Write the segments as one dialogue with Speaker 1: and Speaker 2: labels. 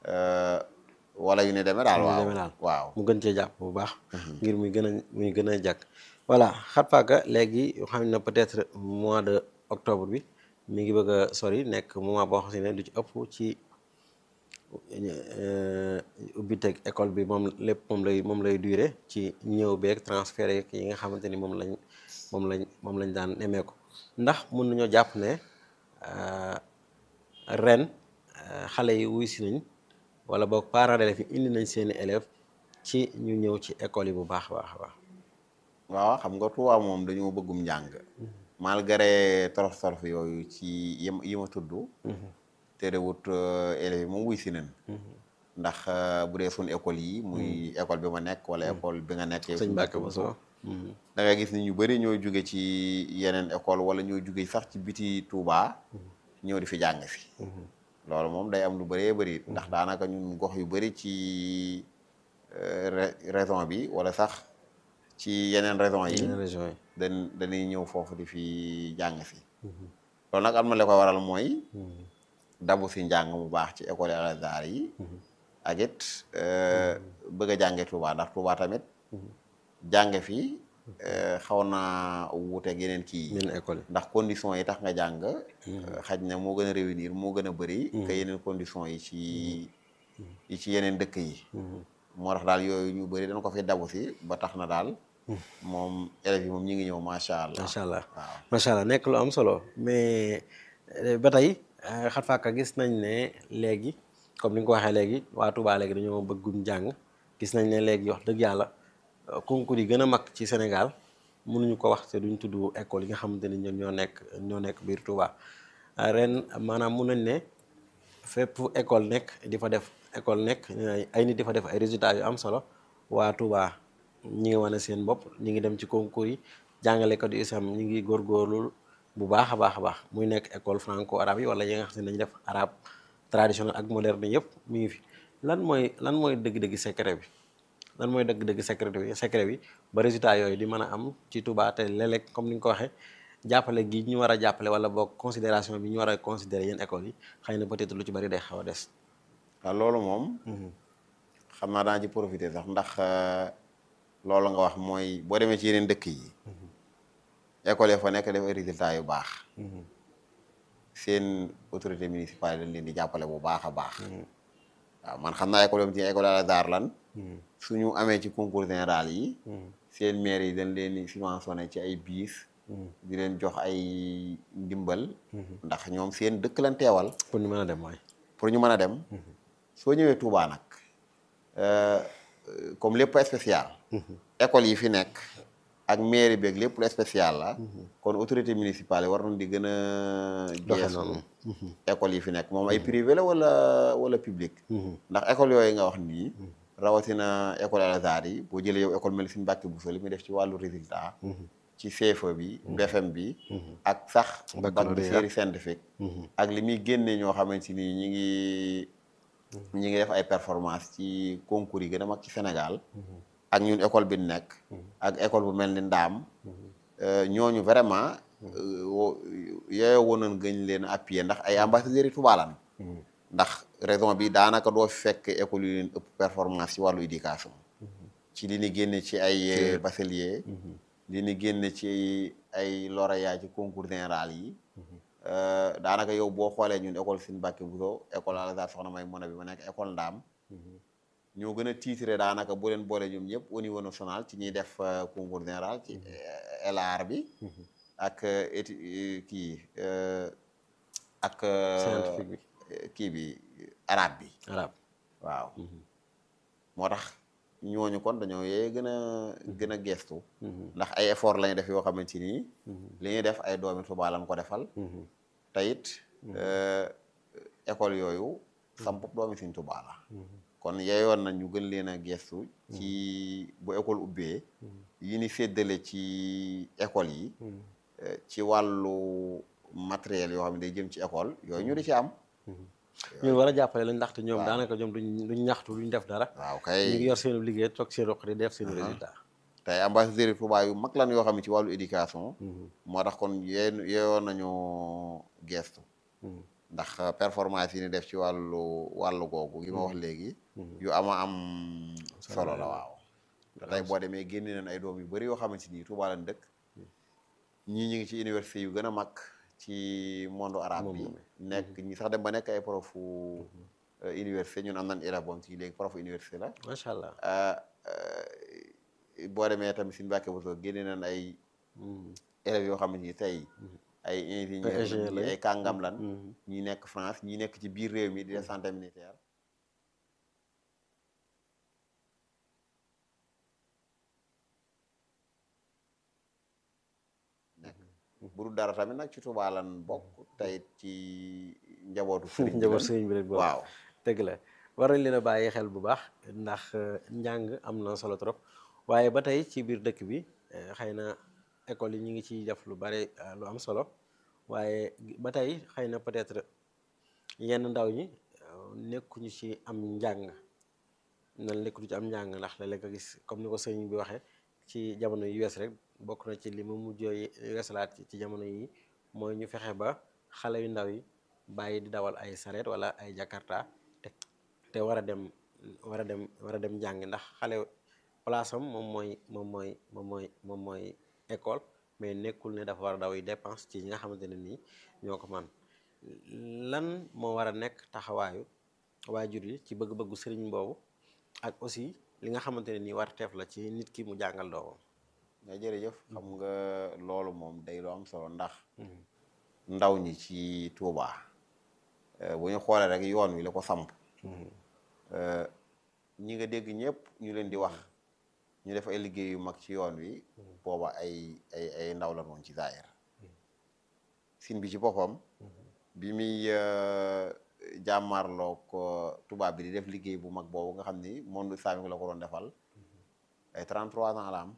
Speaker 1: euh, wala yu ne demee daal
Speaker 2: yu ne
Speaker 1: waaw
Speaker 2: demee daal.
Speaker 1: waaw
Speaker 2: mu gën cee jàpp bu baax ngir muy gën a muy gën a jàkk voilà xat faaka léegi xam ne peut-être mois de octobre bi mi ngi bëgg a sori nekk moment boo xam ne du ci ëpp ci euh, ubbi teg école bi moom lépp moom lay moom lay durer ci ñëw beeg transfert yeeg yi nga xamante ni moom lañ moom lañ moom lañ daan nemmeeku ndax mën nañoo jàpp ne euh, ren euh, xale yi wuy si nañ wala boog parents d'élèves yi indi nañ seeni élèves ci ñu ñëw ci école yi bu baax a baax a baax
Speaker 1: waaw xam nga Touba moom dañoo bëggum njàng malgré torof torof yooyu ci yim yi ma tudd terewut euh, élèves yi moom wuy si nañ ndax euh, bu dee suñ école yi muy école bi ma nekk wala école bi nga nekk
Speaker 2: sëñ Mbacke Bousso
Speaker 1: da ngay gis ni ñu bëri ñooy jóge ci yeneen école wala ñooy jóge sax ci biti Touba ñëw di fi jàng si loolu moom day am lu bëree bëri ndax daanaka ñun gox yu bëri ci euh, ré- raison bi wala sax ci yeneen raison yi
Speaker 2: yeneen région yi
Speaker 1: dañ dañuy ñëw foofu di fi jàng si loolu nag am na li koy waral mooy dabu si njàng mu baax ci école Al Azhar yi ak it euh, bëgg a jànge Touba ndax Touba tamit jànge fi euh, xaw naa wuuteeg yeneen kii yi
Speaker 2: yeneen école yi
Speaker 1: ndax conditions yi tax nga jàng xaj na moo gën a réunir moo gën a bëri que yeneen conditions yi ci yi ci yeneen dëkk yi moo tax daal yooyu ñu bëri dañ ko fi dabu si ba tax na daal moom élèves yi moom ñi ngi ñëw macha allah
Speaker 2: macha allah
Speaker 1: waaw
Speaker 2: macha allah nekk lu am solo mais euh, ba tey euh, xat faaka gis nañ ne léegi comme ni nga ko waxee léegi waa Touba léegi dañoo bëggum jàng gis nañ ne léegi wax dëgg yàlla euh, concours yi gën a mag ci Sénégal mënuñu ko wax te duñ tudd école yi nga xamante ni ñoom ñoo nekk ñoo nekk biir Touba Euh, ren maanaam mun nañ ne fépp école nekk di fa def école nekk ay nit di fa def ay résultats yu am solo waa Touba ñi ngi wane seen bopp ñi ngi dem ci concours yi jàngalekat yu isam ñi ngi góorgóorlu bu baax a baax a baax muy nekk école franco arabe yi wala yi nga xam ne dañuy def arabe traditionnel ak moderne yëpp mi ngi fi lan mooy lan mooy dëgg-dëgg secret bi lan mooy dëgg-dëgg secret bi secret bi ba résultat yooyu di mën a am ci Touba te léeg-léeg comme ni nga ko waxee jàppale gi ñu war a jàppale wala boog considération bi ñu war a considérer yéen école yi xëy na peut-être lu ci bari day xaw a des.
Speaker 1: waaw loolu moom xam naa daan ci profiter sax ndax euh, loolu nga wax mooy boo demee ci yeneen dëkk yi école yi fa nekk def ay résultats yu baax seen autorité municipale dañ leen di jàppale bu baax a baax waaw man xam naa école yom ci école Al Azhar lan suñu amee ci concours général yi seen maire yi dañ leen di subventionné ci ay biis di leen jox ay ndimbal ndax ñoom seen dëkk lan teewal
Speaker 2: pour ñu mën a dem mooy.
Speaker 1: pour ñu mën a dem soo ñëwee Touba nag euh, comme lépp spécial école yi fi nekk ak mairie beeg lépp lu spécial la kon autorité municipale yi war nañ di gën a
Speaker 2: Doxe
Speaker 1: geesu
Speaker 2: noonu.
Speaker 1: école yi fi nekk moom ay privé la wala wala public ndax école yooyu nga wax nii rawatina école Al Azhar yi boo jëlee yow école mel Serigne Mbacké Bousso li muy def ci wàllu résultat ci CFEE bi BFM bi ak sax bac bi
Speaker 2: Baccalauréat.
Speaker 1: série scientifique ak li muy génne ñoo xamante ni ñi ngi ñi ngi def ay performance ci concours yi gën a mag ci Sénégal ak ñun école bi ñu nekk ak école bu mel ni Ndaam euh, ñooñu vraiment euh, wo- yooyu woon nañ gën leen a appuyer ndax ay ambassadeurs yi Touba lan ndax raison bi daanaka doo fi fekk école yu leen ëpp performance ci wàllu éducation ci li ni génne ci ay bachelier li ni génne ci ay lauréat ci concours général yi euh, daanaka yow boo xoolee ñun école Serigne Mbacké Bousso école Al Azhar Soxna May Muna bi ma nekk école Ndaam ñoo gën a titré daanaka boo leen boole ñoom ñëpp au niveau national ci ñuy def euh, concours général ci euh, LR bi ak euh, étu- euh, kii euh, ak euh,
Speaker 2: Scientifique bi.
Speaker 1: euh, kii bi arabe bi
Speaker 2: arab
Speaker 1: waaw moo tax ñooñu kon dañoo yee gën a gën a gestu ndax ay effort lañu def yoo xamante ni li ñuy def ay doomi Tuubaa lañ ko defal te it euh, école yooyu samp doomi Sëñ Tuubaa la kon yeyoon na ñu gën leen a gestu ci bu école ubbee yi ni séddale ci école yi euh, ci wàllu matériel yoo xam ne day jëm ci école yooyu ñu di ci am
Speaker 2: ñun war a jàppale lañ ndaxte ñoom daanaka ñoom duñ duñ ñaxtu duñ def dara.
Speaker 1: waaw
Speaker 2: ñu
Speaker 1: kay
Speaker 2: ngi yor seen liggéey toog seen roq di def seen résultat.
Speaker 1: tey ambassadeur yi Touba yu mag lan yoo xam ne ci wàllu éducation moo tax kon yee yeyoon nañu gestu ndax performance yi ni def ci wàllu wàllu googu yi ma wax léegi yu ama am solo la waaw tey boo demee génne nañ ay doom yu bari yoo xamante ni Tuubaa lañ dëkk ñii ñu ngi ci université yu gën a mag ci monde arabe bi nekk ñi sax dem ba nekk ay profu université ñun am nañ élève boom ci léegi profu université la
Speaker 2: macha allah
Speaker 1: boo demee tamit suñu Mbàkke Buso génne nañ ay élèves yoo xamante ni tey ay ingénieur lañ ay kàngam lan ñi nekk France ñi nekk ci biir réew mi di def santé militaire nekk bu dul dara tamit nag ci Tuubaa lan bokk tey ci njabootu sëriñ
Speaker 2: njaboot sëriñ bi rek bokk
Speaker 1: waaw
Speaker 2: dëgg la war nañ leen a bàyyi xel bu baax ndax njàng am na solo trop waaye ba tey ci biir dëkk bi xëy na école yi ñu ngi ciy def lu bare lu am solo waaye ba tey xëy na peut-être yenn ndaw ñi nekkuñu ci am njàng nan nekkuñu ci am njàng ndax léeg-léeg nga gis comme ni ko sëriñ bi waxee ci jamono yu wees rek bokk na ci li mu mujjee weesalaat ci jamono yi mooy ñu fexe ba xale yu ndaw yi bàyyi di dawal ay sareet wala ay jakarta te te war a dem war a dem war a dem njàng ndax xale place am moom mooy moom mooy moom mooy moom mooy école mais nekkul ne dafa war a daw yi dépense ci ñi nga xamante ne nii ñoo ko man lan moo war a nekk taxawaayu waajur yi ci bëgg-bëggu sëriñ boobu ak aussi li nga xamante ne nii war teef la ci nit ki mu jàngal doomam
Speaker 1: mais jërëjëf xam nga loolu moom day lu am solo ndax ndaw ñi ci Tuubaa bu ñu xoolee rek yoon wi la ko samp ñi nga dégg ñëpp ñu leen di wax ñu def ay liggéey yu mag ci yoon wi booba ay ay ay ndaw la noonu ci zaahir sin bi ci boppam bi muy jàmmarloo ko tubaab bi di def liggéey bu mag boobu nga xam ni monde islamique la ko doon defal ay 33 ans la am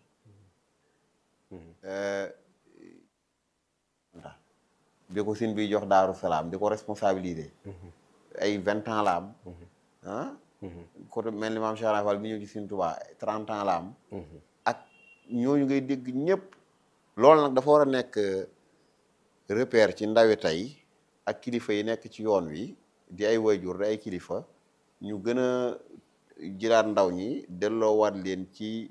Speaker 1: bi ko sin bi jox daaru salaam di ko responsabiliser ay vingt ans la am ah côté mel ni maam Cheikh Ibra Fall bi ñëw ci sin Tuubaa trente ans la am ak ñooñu ngay dégg ñëpp loolu nag dafa war a nekk repère ci ndawi tey ak kilifa yi nekk ci yoon wi di ay wayjur di ay kilifa ñu gën a jëlaat ndaw ñi delloowaat leen ci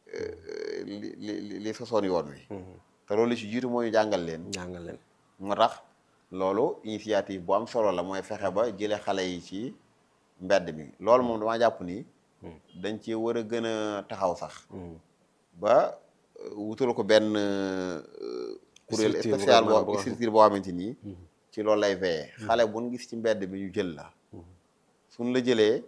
Speaker 1: li li li sosoon yoon wi te loolu li ci jiitu mooy jàngal leen
Speaker 2: jàngal leen
Speaker 1: moo tax loolu initiative bu am solo la mooy fexe ba jële xale yi ci mbedd mi loolu moom damaa jàpp ni dañ ci war a gën a taxaw sax ba wutal ko benn kuréel spécial boo structure boo xamante nii ci loolu lay veillé xale bu ñu gis ci mbedd mi ñu jël la suñ la jëlee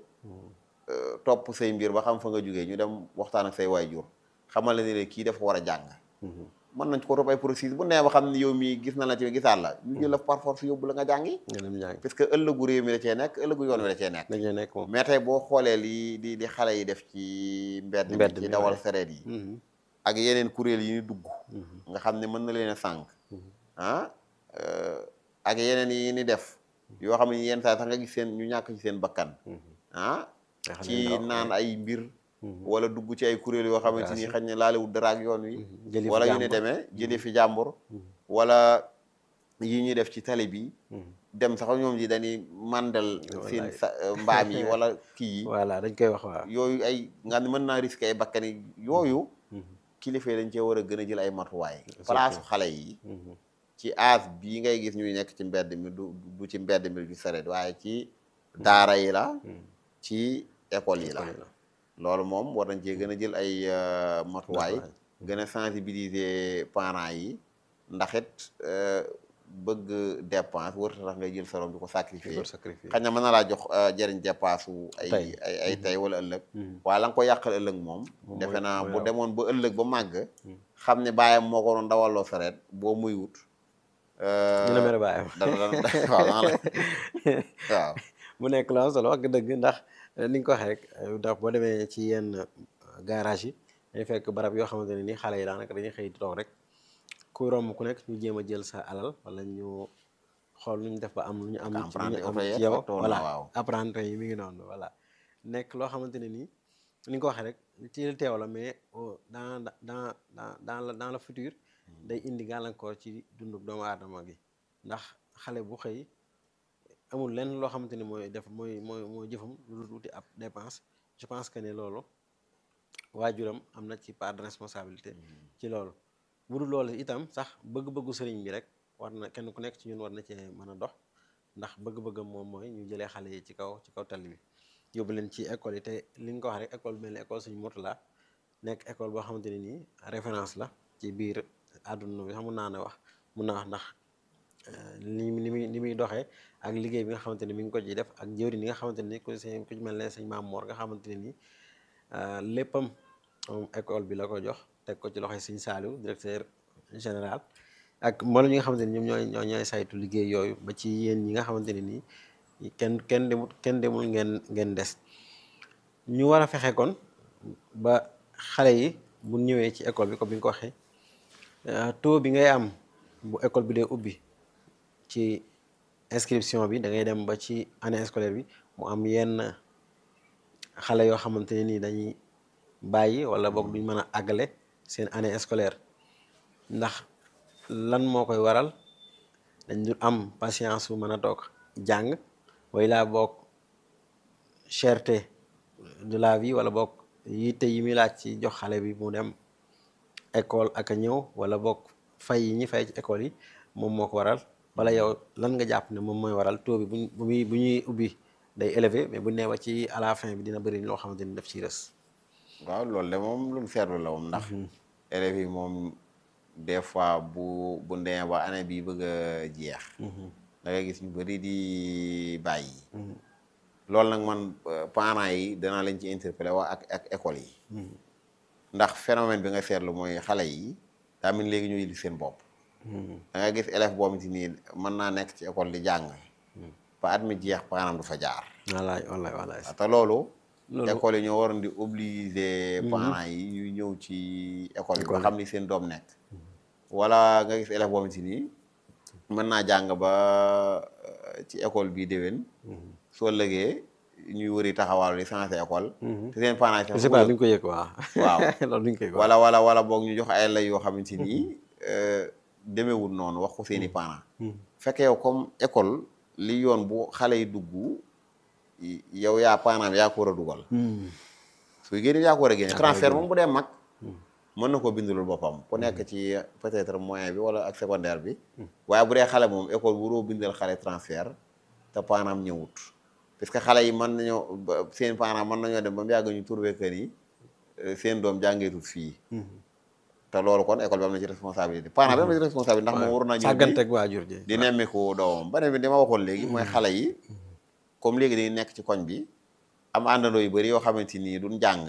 Speaker 1: topp say mbir ba xam fa nga jógee ñu dem waxtaan ak say waajur xamal la ne kii dafa war a jàng mën nañ ko topp ay processus bu nee ba xam ne yow mii gis na la ci gisaat la ñu jël la par force yóbbu la nga jàngi
Speaker 2: nga dem jàng
Speaker 1: parce que ëllëgu réew mi da cee nekk ëllëgu yoon wi da cee nekk
Speaker 2: dañuy nekk moom
Speaker 1: mais tey boo xoolee li di di xale yi def ci mbedd mi
Speaker 2: Mbedd
Speaker 1: ci
Speaker 2: mi,
Speaker 1: dawal
Speaker 2: waaye.
Speaker 1: sareet yi ak yeneen kuréel yi ñu dugg nga xam ne mën na leen a sànq ah euh, ak yeneen yi ni def yoo xam ne yenn saa sax nga gis seen ñu ñàkk ci seen bakkan ah
Speaker 2: nga xam ne
Speaker 1: ci
Speaker 2: ndaw,
Speaker 1: naan ay mbir wala dugg ci ay kuréel yoo xamante ni xañ ne laalewul dara ak yoon wi
Speaker 2: jëli fi
Speaker 1: wala yu ni
Speaker 2: jàmbur.
Speaker 1: demee jëlee fi jàmbur wala yi ñuy def ci tali bi dem sax ñoom ji dañuy màndal seen
Speaker 2: Wallaay.
Speaker 1: sa mbaam yi wala kii yi
Speaker 2: voilà dañ koy wax waaw
Speaker 1: yooyu ay nga xam ne mën naa risqué ay bakkan yi yooyu kilifa yi dañ cee war a gën a jël ay matuwaay place xale yi ci âge bii ngay gis ñuy nekk ci mbedd mi du du ci mbedd mi du sareet waaye ci daara yi la ci école yi la loolu moom war nañ cee gën a jël ay euh, matuwaay gën a sensibiliser parents yi ndax it euh, bëgg dépense warut a tax ngay jël sa doom di ko sacrifier
Speaker 2: ko sacrifier.
Speaker 1: xëy na mën na laa jox euh, jëriñ dépense wu ay
Speaker 2: Tey.
Speaker 1: ay ay tey wala ëllëg waaye la nga ko yàqal ëllëg moom
Speaker 2: Moom
Speaker 1: defe
Speaker 2: mooy-
Speaker 1: naa
Speaker 2: mooy
Speaker 1: bu
Speaker 2: raw.
Speaker 1: demoon ba ëllëg ba màgg xam ne baayam moo ko doon dawaloo sareet boo muy wut
Speaker 2: dina mere baayam
Speaker 1: dana dana waaw dana la waaw
Speaker 2: mu nekk lu am solo wax nga dëgg ndax eh, ni nga ko waxee rek eh, ndax boo demee ci yenn eh, garage yi dañuy fekk barab yoo xamante ne ni xale yi daanaka dañuy xëy di toog rek ku romb ku nekk ñu jéem a jël sa alal wala ñu xool nu ñu def ba am lu ñu am lu
Speaker 1: apprenti
Speaker 2: ñu am
Speaker 1: oto yi
Speaker 2: ci yow
Speaker 1: facteur la,
Speaker 2: voilà
Speaker 1: waaw.
Speaker 2: apprenti yi mi ngi noonu voilà nekk loo xamante ne nii ni nga ko waxee rek ci li teew la mais au- dans dans dans dans le dans le futur day indi gàllankoor ci dundu doomu aadama gi ndax xale bu xëy amul lenn loo xamante ni mooy def mooy mooy mooy jëfam lu dul wuti ab dépense je pense que ne loolu waajuram am na ci part de responsabilité ci loolu bu dul loolu itam sax bëgg-bëggu sëriñ bi rek war na kenn ku nekk ci ñun war na cee mën a dox ndax bëgg-bëggam moom mooy ñu jëlee xale yi ci kaw ci kaw tali bi yóbbu leen ci école yi te li nga ko wax rek école mel ni école suñu Mourtala nekk école boo xamante ne nii référence la ci biir àdduna bi xam mun naa ne wax mun naa wax ndax ni ni muy ni muy doxee ak liggéey bi nga xamante ne mi ngi ko ciy def ak jëwriñ yi nga xamante ne ni ku seen ku mel ne sëñ Maam Moor nga xamante ne nii léppam moom école bi la ko jox teg ko ci loxoy sëñ Saaliw directeur général ak mboolem ñi nga xamante ni ñoom ñooy ñoo ñooy saytu liggéey yooyu ba ci yéen ñi nga xamante ne nii kenn kenn demul kenn demul ngeen ngeen des ñu war a fexe kon ba xale yi bu ñëwee ci école bi comme bi nga ko waxee taux bi ngay am bu école bi dee ubbi ci inscription bi da ngay dem ba ci année scolaire bi mu am yenn xale yoo xamante ne nii dañuy bàyyi wala boog duñ mën a àggale seen année scolaire ndax lan moo koy waral dañ dul am patience su mën a toog jàng way laa boog cherté de la vie wala boog yitte yi muy laaj ci jox xale bi mu dem école ak a ñëw wala boog fay yi ñi fay ci école yi moom moo ko waral wala yow lan nga jàpp ne moom mooy waral taux bi bu bu muy bu ñuy ubbi day élevé mais bu nee ba ci à la fin bi dina bëri loo xamante ni daf ciy rës.
Speaker 1: waaw loolu de moom lu mu seetlu la moom ndax élèves yi moom des fois bu bu ndee ba année bi bëgg a jeex da ngay gis ñu bëri di bàyyi loolu nag man parents yi danaa leen ci interpellé waa ak ak école yi ndax phénomène bi nga seetlu mooy xale yi daa mel léegi ñu yilif seen bopp da ngay gis élève boo xamante ni mën naa nekk ci école di jàng ba at mi jeex parent du fa jaar
Speaker 2: wallaay wallaay wallaay
Speaker 1: te loolu
Speaker 2: loolu
Speaker 1: école yi ñoo waroon di obliger parents yi ñuy ñëw ci école yi ba xam ni seen doom nekk wala nga gis élève boo xamante ni mën naa jàng ba ci école bii déwén soo lëgee ñuy wëri taxawal di changé école te seen parents yi
Speaker 2: je sais pas duñ ko yëg waaw
Speaker 1: waaw
Speaker 2: loolu duñ ko yëg
Speaker 1: wala wala wala boog ñu jox ay lay yoo xamante ni demeewul noonu wax ko seeni parents fekkee yow comme école li yoon bu xale yi dugg yow yaa parent bi yaa ko war a dugal suy génne yaa ko war a génne transfert moom bu dee mag mën na koo bindulul boppam ku nekk ci peut-être moyen bi wala ak secondaire bi waaye bu dee xale moom école waroo bindal xale transfert te parent am ñëwut parce que xale yi mën nañoo seen parent mën nañoo dem ba mu yàgg ñu trouvé que ni seen doom jàngeetut fii te loolu kon école bi am na ci responsabilité parent bi am na ci responsabilité ndax moom war naa ñëw
Speaker 2: sàgganteeg waajur ji
Speaker 1: di nemmiku doomam beneen bi dama waxoon léegi mooy xale yi comme léegi dañuy nekk ci koñ bi am àndandoo yu bëri yoo xamante ni duñ jàng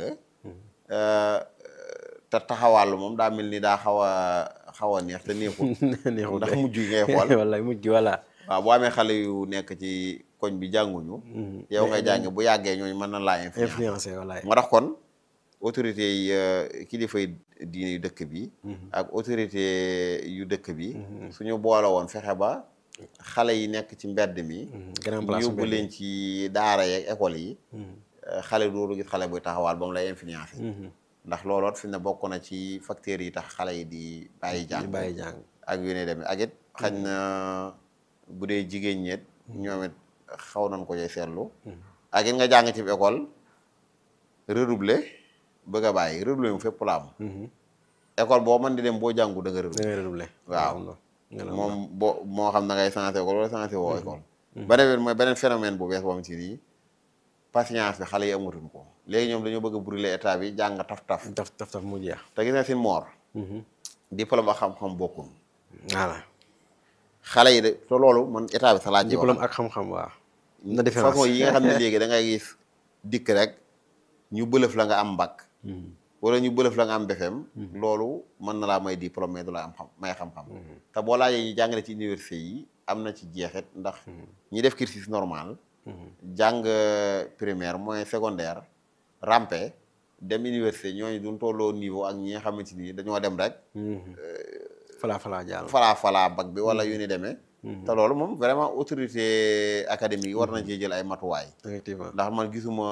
Speaker 1: te taxawàllu moom daa mel ni daa xaw a xaw a neex te neexul
Speaker 2: neexul
Speaker 1: ndax mujj gi ngay xool
Speaker 2: wallaay mujj gi voilà
Speaker 1: waaw boo amee xale yu nekk ci koñ bi jànguñu yow ngay jàng bu yàggee ñooñu mën na laa influence
Speaker 2: influencé wallaay
Speaker 1: moo tax kon autorité yi kilifa yi diine yu dëkk bi ak autorité yu dëkk bi suñu boole woon fexe ba xale yi nekk ci mbedd mi
Speaker 2: grand place
Speaker 1: yóbbu leen ci daara yeeg école yi xale dooru gis xale buy taxawaal ba mu lay influencé ndax looloot fi ne bokk na ci facteurs yi tax xale yi di bàyyi jàng
Speaker 2: bàyyi jàng
Speaker 1: ak yu ne demee ak it xañ na bu dee jigéen ñeet ñoom it xaw nañ ko cay seetlu ak it nga jàng ci école redoubler bëgg a bàyyi redoubler mu fépp la am école boo mën di dem boo jàngu da nga
Speaker 2: da
Speaker 1: redoubler
Speaker 2: ngay redoubler
Speaker 1: waaw moom boo moo xam da ngay changé école wala changé woo école beneen bi mooy beneen phénomène bu bees boo xam ci nii patience bi xale yi amatuñ ko léegi ñoom dañoo bëgg a brûler état bi jàng taf-taf
Speaker 2: taf taf taf mu jeex
Speaker 1: te gis nga si moor diplôme ak xam-xam bokkul
Speaker 2: voilà
Speaker 1: xale yi de te loolu man état bi sa laaj
Speaker 2: diplôme ak xam-xam waaw na différence
Speaker 1: façon yi nga xam ne léegi da ngay gis dikk rek ñu bëlëf la nga am mbag wala ñu bëlëf la nga am BFEM loolu mën na laa may diplôme mais du la am xam may xam-xam te boo laajee ñu jàngale ci université yi am na ci jeexit ndax ñi def cursus normal jàng primaire moyen secondaire rampe dem université ñooñu duñ tolloo niveau ak ñi nga xamante ni dañoo dem rek
Speaker 2: falaa falaa jàll
Speaker 1: falaa falaa bag bi wala yu ni demee te loolu moom vraiment autorité académique yi war nañ cee jël ay matuwaay
Speaker 2: effectivement
Speaker 1: ndax man gisuma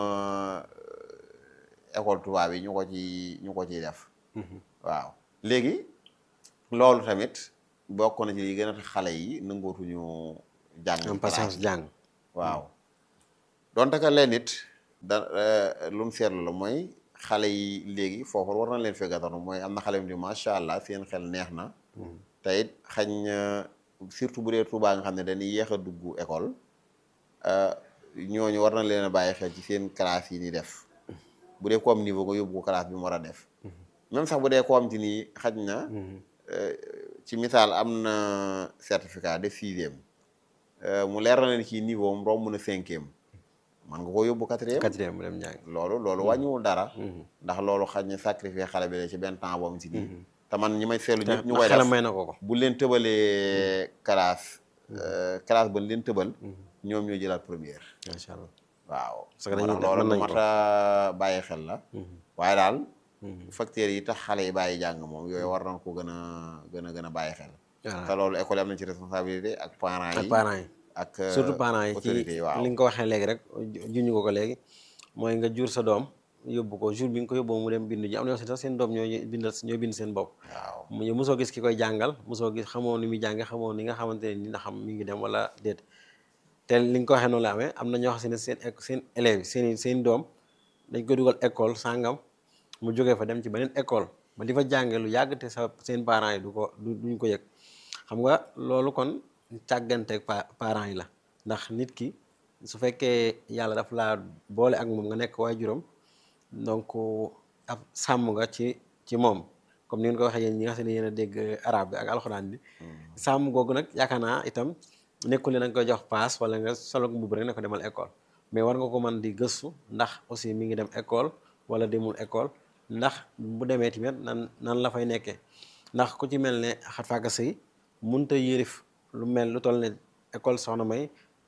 Speaker 1: école tubaab yi ñu ko ci ñu ko ciy def waaw léegi loolu tamit bokk na ci li gën a tax xale yi nangootuñu jàng
Speaker 2: am patience jàng
Speaker 1: waaw donte ka leen it da lu mu seetlu la mooy xale yi léegi foofu war na leen fee gàttanu mooy am na xale yu ni macha allah seen xel neex na te it xañ na surtout bu dee Tuubaa nga xam ne dañuy yéex a dugg école ñooñu war na leen a bàyyi xel ci seen classe yi ni def bu dee ko am niveau ko yóbbu ko classe bi mu war a def même sax bu dee ko am ci nii xaj na ci misaal am na certificat de sixième mu leer na leen ci niveau am romb na cinquième man nga koo yóbbu quatrième
Speaker 2: quatrième mu dem njàng
Speaker 1: loolu loolu wàññiwul dara ndax loolu xaj na sacrifier xale bi la ci benn temps boobu ci nii te man ñi may seetlu ñëpp ñu koy
Speaker 2: xelam
Speaker 1: def
Speaker 2: may na ko ko
Speaker 1: bu leen tëbalee classe classe ba leen tëbal ñoom ñoo jëlaat première
Speaker 2: macha allah
Speaker 1: waaw
Speaker 2: Parce que
Speaker 1: moo
Speaker 2: dañuy
Speaker 1: tax
Speaker 2: def-
Speaker 1: loolu
Speaker 2: mën
Speaker 1: lu
Speaker 2: nañ
Speaker 1: mat
Speaker 2: ko.
Speaker 1: a bàyyi xel la waaye daal facteurs yi tax xale yi bàyyi jàng moom yooyu war nañ ko gën a gën a gën a bàyyi xel
Speaker 2: voilà
Speaker 1: te loolu école yi am nañ ci responsabilité ak parents
Speaker 2: ak
Speaker 1: yi
Speaker 2: parents yi
Speaker 1: ak
Speaker 2: surtout parents yi ci
Speaker 1: autorités yi waaw
Speaker 2: li nga ko waxee léegi rek ju- juñu ko ko léegi mooy nga jur sa doom yóbbu ko jour bi nga ko yóbboo mu dem bindu ji am na yoo xam ne sax seen doom ñoo bindal ñoo bind seen bopp
Speaker 1: waaw
Speaker 2: mu yow mosoo gis ki koy jàngal mosoo gis xamoo ni muy jànge xamoo ni nga xamante ne ni nga xam mi ngi dem wala déet te li nga ko waxee noonu la amee am na ñoo xam ne seen éc- seen élèves yi seen i seen doom dañ koy dugal école sàngam mu jógee fa dem ci beneen école ba di fa jànge lu yàgg te sa seen parents yi du ko du duñ ko yëg xam nga loolu kon càgganteeg pa parents yi la ndax nit ki su fekkee yàlla daf laa boole ak moom nga nekk waajuram donc ab sàmm nga ci ci moom comme ni ngeen ko waxee yéen ñi nga xam ne yéen a dégg arabe bi ak alxuraan bi sàmm googu nag yaakaar naa itam nekkul ne da nga koy jox paas wala nga solo mbubb rek ne ko demal école mais war nga ko mën di gëstu ndax aussi mi ngi dem école wala demul école ndax bu demee tamit nan nan la fay nekkee ndax ku ci mel ne xat faaka sëy munta yërif lu mel lu toll ne école soxna may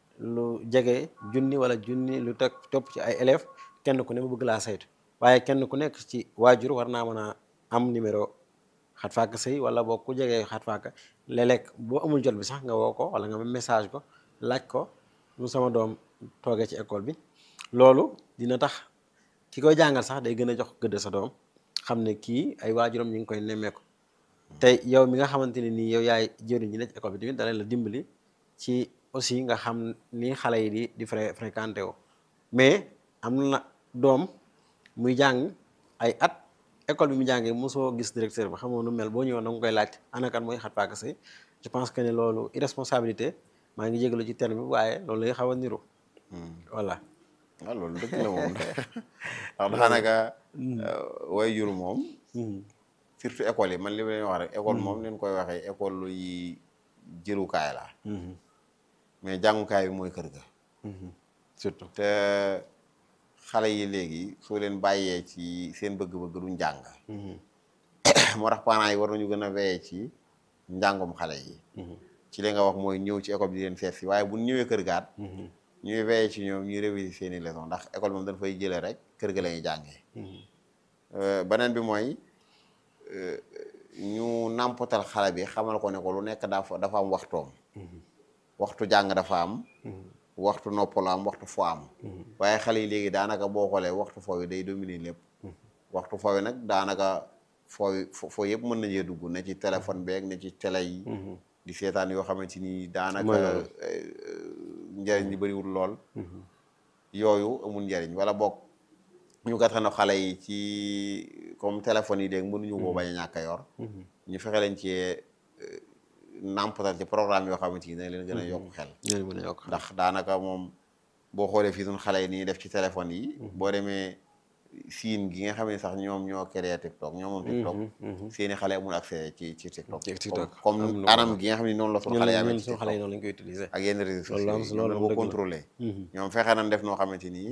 Speaker 2: lu jege junni wala junni lu teg topp ci ay élèves kenn ku ne mu bëgg laa saytu waaye kenn ku nekk ci waajur war naa mën a am numéro xat faaka sëy wala boo ku jegee xat faaka léeg-léeg boo amul jot bi sax nga woo ko wala nga message ko laaj ko mu sama doom toogee ci école bi loolu dina tax ki koy jàngal sax day gën a jox gëdd sa doom xam ne kii ay waajuram ñu ngi koy nemmeeku te yow mi nga xamante ne nii yow yaay jëriñ ñi ne ci école bi tamit dana la dimbali ci aussi nga xam ni xale yi di di fré fréquenté woo mais am na doom muy jàng ay at école bi mu jàngee mosoo gis directeur ba xamoo nu mel boo ñëwoon da nga koy laaj ana kan mooy xat paaka sëy je pense que ne loolu irresponsabilité maa ngi jégalu ci terme bi waaye loolu lay xaw a niru voilà
Speaker 1: waaw loolu dëgg la moom ndax daanaka way jur moom surtout école yi man li ma leen wax rek école moom leen koy waxee école yi jëlukaay la mais jàngukaay bi mooy kër ga
Speaker 2: surtout
Speaker 1: te xale yi léegi soo leen bàyyee ci seen bëgg-bëgg duñ jàng moo tax parents yi war nañu gën a veiller ci njàngum xale yi ci li nga wax mooy ñëw ci école bi di leen seet si waaye bu ñëwee kër gaat ñuy veiller ci ñoom ñuy réviser seeni leçon ndax école moom dañ fay jëlee rek kër ga la ñuy jàngee beneen bi mooy ñu nàmpatal xale bi xamal ko ne ko lu nekk dafa dafa am waxtoom waxtu jàng dafa am waxtu noppaloo am waxtu fo am waaye xale yi léegi daanaka boo xoolee waxtu foo yi day dominer lépp waxtu foo yi nag daanaka foo foo yëpp mën nañee dugg ne ci téléphone beeg ne ci télé yi di seetaan yoo xamante ni daanaka njëriñ li bëriwul lool yooyu amul njëriñ wala boog ñu gàttana xale yi ci comme téléphone yi dégg mënuñu koo bañ a ñàkk a yor ñu fexe leen ci nàmpatal ci programme yoo xamante ni dañ leen gën a yokk xel
Speaker 2: ñooñu mën a yokk
Speaker 1: ndax daanaka moom boo xoolee fii suñ xale yi ni ñuy def ci téléphone yi boo demee siin gi nga xam ne sax ñoom ñoo créé TikTok ñoom moom TikTok seeni xale amul accès ci ci TikTok
Speaker 2: ci TikTok
Speaker 1: comme
Speaker 2: am
Speaker 1: comme
Speaker 2: na
Speaker 1: anam gi nga xam ne noonu la suñ xale yi amee
Speaker 2: ñun
Speaker 1: ci
Speaker 2: suñu xale yi
Speaker 1: TikTok
Speaker 2: noonu lañ koy utiliser
Speaker 1: ak yenn réseaux
Speaker 2: loolu am
Speaker 1: sociaux yi
Speaker 2: loolu
Speaker 1: ñoom
Speaker 2: dëgg
Speaker 1: ko
Speaker 2: la.
Speaker 1: contrôlé ñoom fexe nañ def noo xamante ni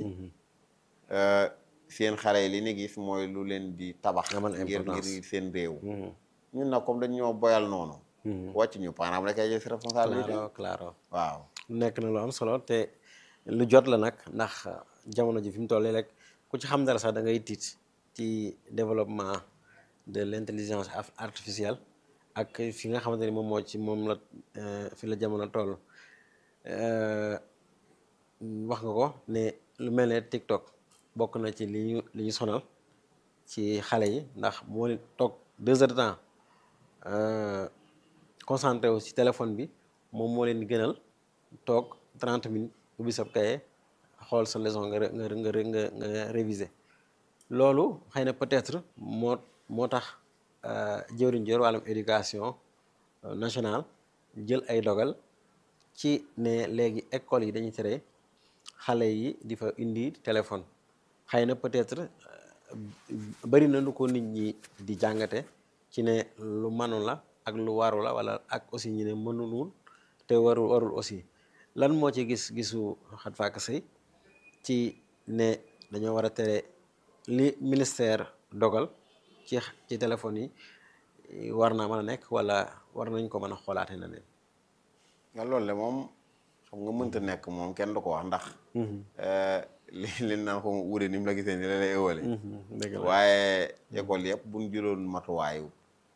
Speaker 1: seen xale yi li ni gis mooy lu leen di tabax
Speaker 2: Amal
Speaker 1: ngir
Speaker 2: importance.
Speaker 1: ngir seen réew ñun nag comme dañ ñoo boyal noonu wàcc ñu parent rek ay jël si responsabilité
Speaker 2: claro claro
Speaker 1: waaw
Speaker 2: nekk na lu am solo te lu jot la nag ndax jamono ji fi mu toll rek ku ci xam dara sax da ngay tiit ci développement de l' intelligence ar- artificielle ak fi nga xamante ni moom moo ci moom la euh, fi la jamono toll Euh, wax nga ko ne lu mel ne TikTok bokk na ci li ñu li ñu sonal ci xale yi ndax moo leen toog deux heures de temps euh, concentré wu ci téléphone bi moom moo leen gënal toog 30 minutes ubbi sab kaye xool sa leçon nga nga nga nga nga réviser loolu xëy na peut-être moo moo tax jëwriñ jër wàllum éducation nationale jël ay dogal ci ne léegi école yi dañuy tere xale yi di fa indi téléphone xëy na peut-être bari na lu ko nit ñi di jàngate ci ne lu manu la ak lu waru la wala ak aussi ñu ne mënulul te warul warul aussi lan moo ci gis gisu xat faak sëy ci ne dañoo war a tere li ministère dogal ci ci téléphone yi war naa mën a nekk wala war nañ ko mën a xoolaate na leen
Speaker 1: nga loolu de moom xam nga mënta nekk moom kenn du ko wax ndax li li naan ko wuure ni mu la gisee ni la lay ëwale waaye école yëpp buñ jëloon matuwaayu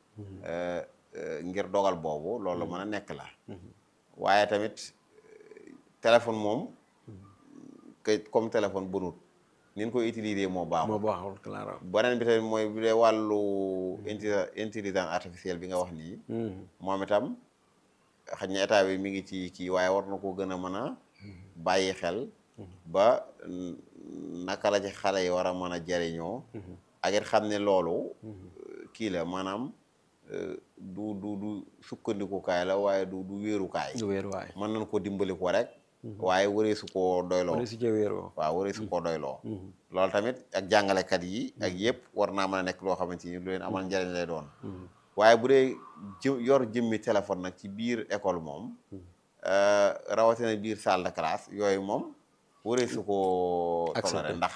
Speaker 1: ngir dogal boobu loolu mën a nekk la waaye tamit téléphone moom que comme téléphone bunut ni ñu koy utiliser moo baaxul
Speaker 2: moo baaxul claro
Speaker 1: beneen bi tamit mooy bu dee wàllu intelligence artificielle bi nga wax nii moom itam xëy na état bi mi ngi ci kii waaye war na ko gën a mën a bàyyi xel ba naka la ci xale yi war a mën a jariñoo ak it xam ne loolu kii la maanaam du du du sukkandikukaay la waaye du du wéerukaay
Speaker 2: du wéeruwaay
Speaker 1: mën nañ ko dimbali ko rek waaye waree su koo doyloo
Speaker 2: wala si ca wéeroo
Speaker 1: waaw waree su koo doyloo loolu tamit ak jàngalekat yi ak yëpp war naa mën a nekk loo xamante ni lu leen amal njariñ lay doon waaye bu dee jë yor jëmmi téléphone nag ci biir école moom rawatina biir salle de classe yooyu moom waree su koo toléré ndax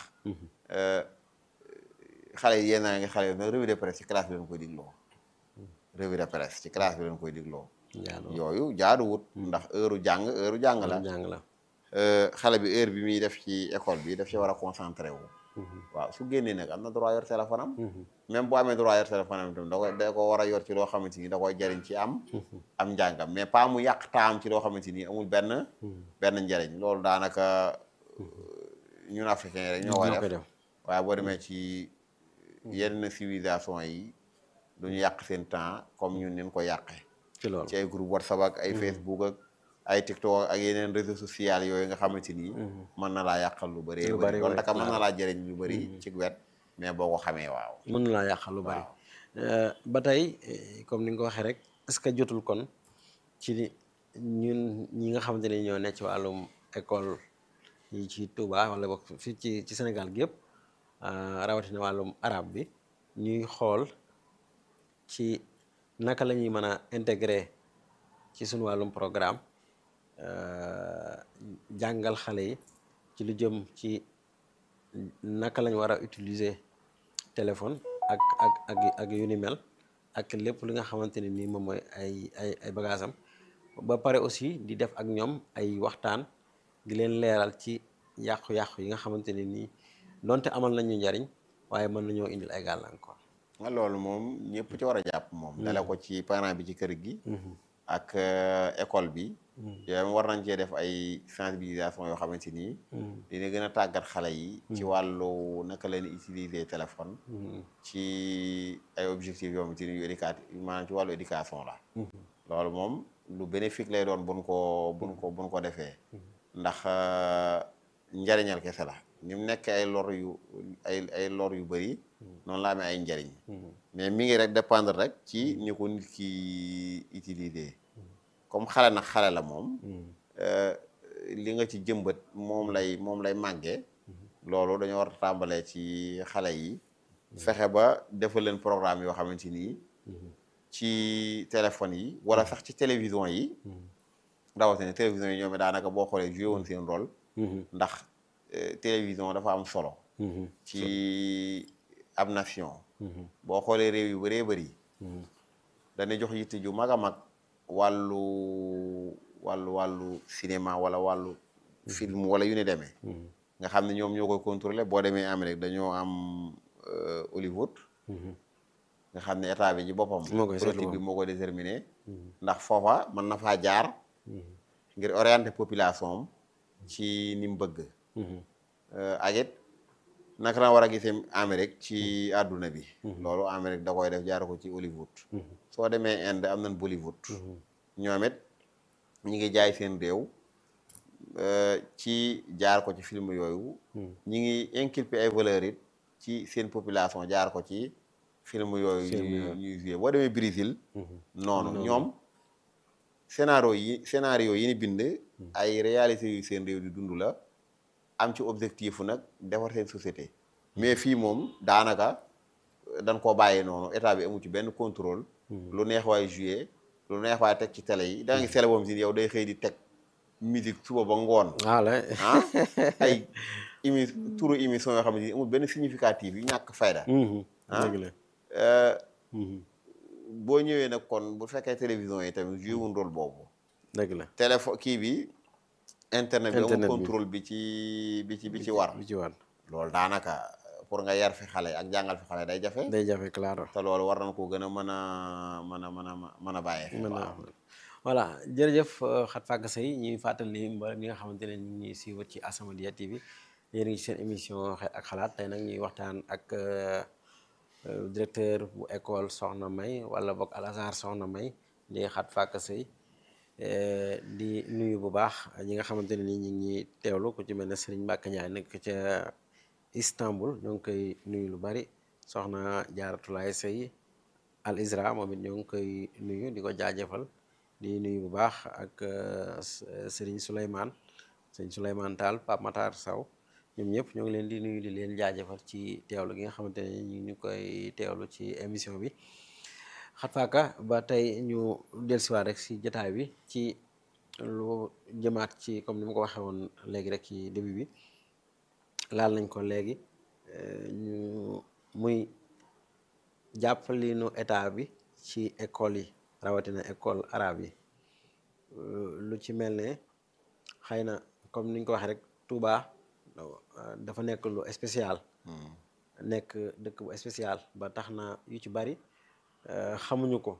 Speaker 1: xale yi yéen a ngi xale yi nag revue de presse ci classe bi leen koy digloo revue de presse ci classe bi leen koy digloo yooyu jaaduwut ndax heure jàng heure jàng la
Speaker 2: jàng la
Speaker 1: xale bi heure bi muy def ci école bi daf ci war a concentré wu waaw su génnee nag am na droit yor téléphone am même bu amee droit yor téléphone am itam da koy da ko war a yor ci loo xamante ni da koy jariñ ci am am njàngam mais pas mu yàq taam ci loo xamante ni amul benn benn njariñ loolu daanaka ñun africain yi rek ñoo koy def waaye boo demee ci yenn civilisation yi duñu yàq seen temps comme ñun nin ko yàqee
Speaker 2: ci loolu
Speaker 1: ci ay groupe whatsapp ak ay facebook ak ay tiktok ak yeneen réseaux sociaux yooyu nga xamante ni mën na laa yàqal lu bëri
Speaker 2: lu bëri
Speaker 1: loolu naka mën na laa jëriñ lu bëri ci wet mais boo ko xamee waaw
Speaker 2: mën na laa yàqal lu bëri ba tey comme ni nga ko waxee rek est-ce que jotul kon ci ñun ñi nga xamante ne ñoo nekk ci wàllum école yi ci Touba wala boog fii ci ci Sénégal gi yëpp rawatina wàllum arab bi ñuy xool ci naka la ñuy mën a intégrer ci suñu wàllum programme jàngal xale yi ci lu jëm ci naka lañ war a utiliser téléphone ak ak ak ak yu ni mel ak lépp li nga xamante ne nii moom mooy ay ay ay bagages am ba pare aussi di def ak ñoom ay waxtaan di leen leeral ci yàqu-yàqu yi nga xamante ne nii donte amal nañu njariñ waaye mën nañoo indil ay gàllankoor.
Speaker 1: nga loolu moom ñëpp ci war a jàpp moom. dale ko ci parent bi ci kër gi. ak école bi. yooyu war nañ cee def ay sensibilisation yoo xamante ni. dina gën a tàggat xale yi. ci wàllu naka leen utiliser téléphone. ci ay objectifs yoo xamante ni yu éducatif maanaam ci wàllu éducation la. loolu moom lu bénéfique lay doon buñ ko buñ ko buñ ko defee. ndax njariñal kese la ni mu nekk ay lor yu ay ay lor yu bëri. noonu la amee ay njariñ. mais mi ngi rek dépendre rek ci ni ko nit ki utiliser. comme xale nag xale la moom li nga ci jëmbat moom lay moom lay màggee loolu dañoo war a tàmbalee ci xale yi fexe ba defal leen programme yoo xamante ni ci téléphone yi wala sax ci télévision yi rawatina télévision yi ñoom daanaka boo xoolee joué woon seen rôle ndax télévision dafa am solo ci ab nation boo xoolee réew yu bëree bëri dañuy jox yitte ju mag a mag wàllu wàllu wàllu cinéma wala wàllu film wala yu ne demee nga xam ne ñoom ñoo koy contrôler boo demee Amérique dañoo am Hollywood nga xam ne état bi ci boppam politique bi moo ko déterminé ndax foofa mën na faa jaar ngir orienter population am ci ni mu bëgg ak it naka la war a gisee Amérique ci àdduna bi loolu Amérique da koy def jaar ko ci Hollywood soo demee Inde am nañ Bollywood ñoom it ñi ngi jaay seen réew ci jaar ko ci film yooyu ñi ngi inculper ay valeurs it ci seen population jaar ko ci film yooyu ñuy ñuy joué boo demee Brésil noonu ñoom scénario yi scénario yi ni bind ay réalité yu seen réew di dund la am ci objectif nag defar seen société mais fii moom daanaka dañ koo bàyyee noonu état bi amu ci benn contrôle lu neex waay joué lu neex waay teg ci télé yi da nga gis télé boobu si yow day xëy di teg musique suba ba ngoon
Speaker 2: voilà
Speaker 1: ah ay émi turu émission yoo xam ne amul benn significatif yu ñàkk fayda
Speaker 2: dëgg la
Speaker 1: boo ñëwee nag kon bu fekkee télévision yi tamit joué wuñ rôle boobu
Speaker 2: dëgg la
Speaker 1: téléphone kii bi internet bi amul
Speaker 2: Internet bi.
Speaker 1: contrôle bi ci bi ci bi ci war
Speaker 2: bi ci war
Speaker 1: loolu daanaka pour nga yar fi xale ak jàngal fi xale day jafe
Speaker 2: day jafe claro
Speaker 1: te loolu war nañ ko gën a mën a mën a mën a mën a bàyyee xel
Speaker 2: mën
Speaker 1: waaw.
Speaker 2: naa voilà jërëjëf Khat Faaka Seye ñuy fàttali mboolem ñi nga xamante ne ñu ngi ñuy suivre ci As-Samadiyya TV yéen a ngi ci seen émission xel ak xalaat tey nag ñuy waxtaan ak euh, euh, directeur bu école Soxna May wala boog Al Azhar Soxna May di Khat Faaka Seye eh, di nuyu bu baax ñi nga xamante ne ni ñu ngi ñuy teewlu ku ci mel ne Serigne Mbacke Ndiaye nekk ca Istanbul ñoo ngi koy nuyu lu bari soxna Jaaratulaay Seye Al Isra moom it ñoo ngi koy nuyu di ko jaajëfal di nuyu bu baax ak euh, S- Serigne Souleymane Serigne Souleymane Tall Pape Matar Saw ñoom ñëpp ñoo ngi leen di nuyu di leen jaajëfal ci teewlu gi nga xamante ne ñu ngi koy teewlu ci émission bi Khat Faaka ba tey ñu dellusiwaat rek si jotaay bi ci lu jëmaat ci comme ni ma ko waxee woon léegi rek ci début bi laal nañ ko léegi euh, ñu muy jàppalinu état bi ci école yi rawatina école arabe yi Euh, lu ci mel ne xëy na comme niñ ko waxee rek Touba euh, dafa nekk lu spécial nekk dëkk bu spécial ba tax na yu ci bari euh, xamuñu ko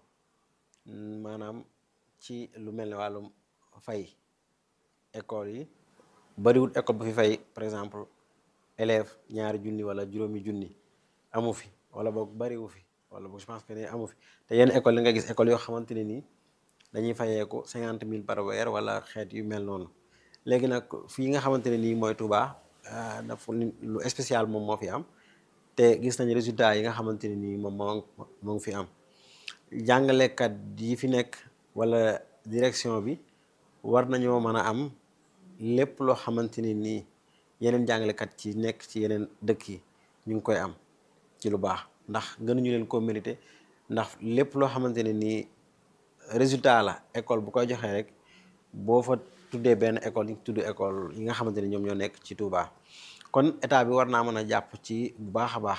Speaker 2: Mm, maanaam ci lu mel ne wàllum fay école yi bariwul école bu fi fay par exemple élève ñaari junni wala juróomi junni amu fi wala boog bariwu fi wala boog je pense que ne amu fi te yenn école yi nga gis école yoo xamante ne nii dañuy fayeeku cinquante mille par weer wala xeet yu mel noonu léegi nag fii nga xamante ne nii mooy Touba ah, dafa ni- lu spécial moom moo fi am te gis nañ résultat yi nga xamante ne nii moom moo moo ngi fi am jàngalekat yi fi nekk wala direction bi war nañoo mën a am lépp loo xamante ne nii yeneen jàngalekat ci nekk ci yeneen dëkk yi ñu ngi koy am ci lu baax ndax gënuñu leen koo mérité ndax lépp loo xamante ne nii résultat la école bu koy joxee rek boo fa tuddee benn école yi tudd école yi nga xamante ne ñoom ñoo nekk ci Touba kon état bi war naa mën a jàpp ci bu baax a baax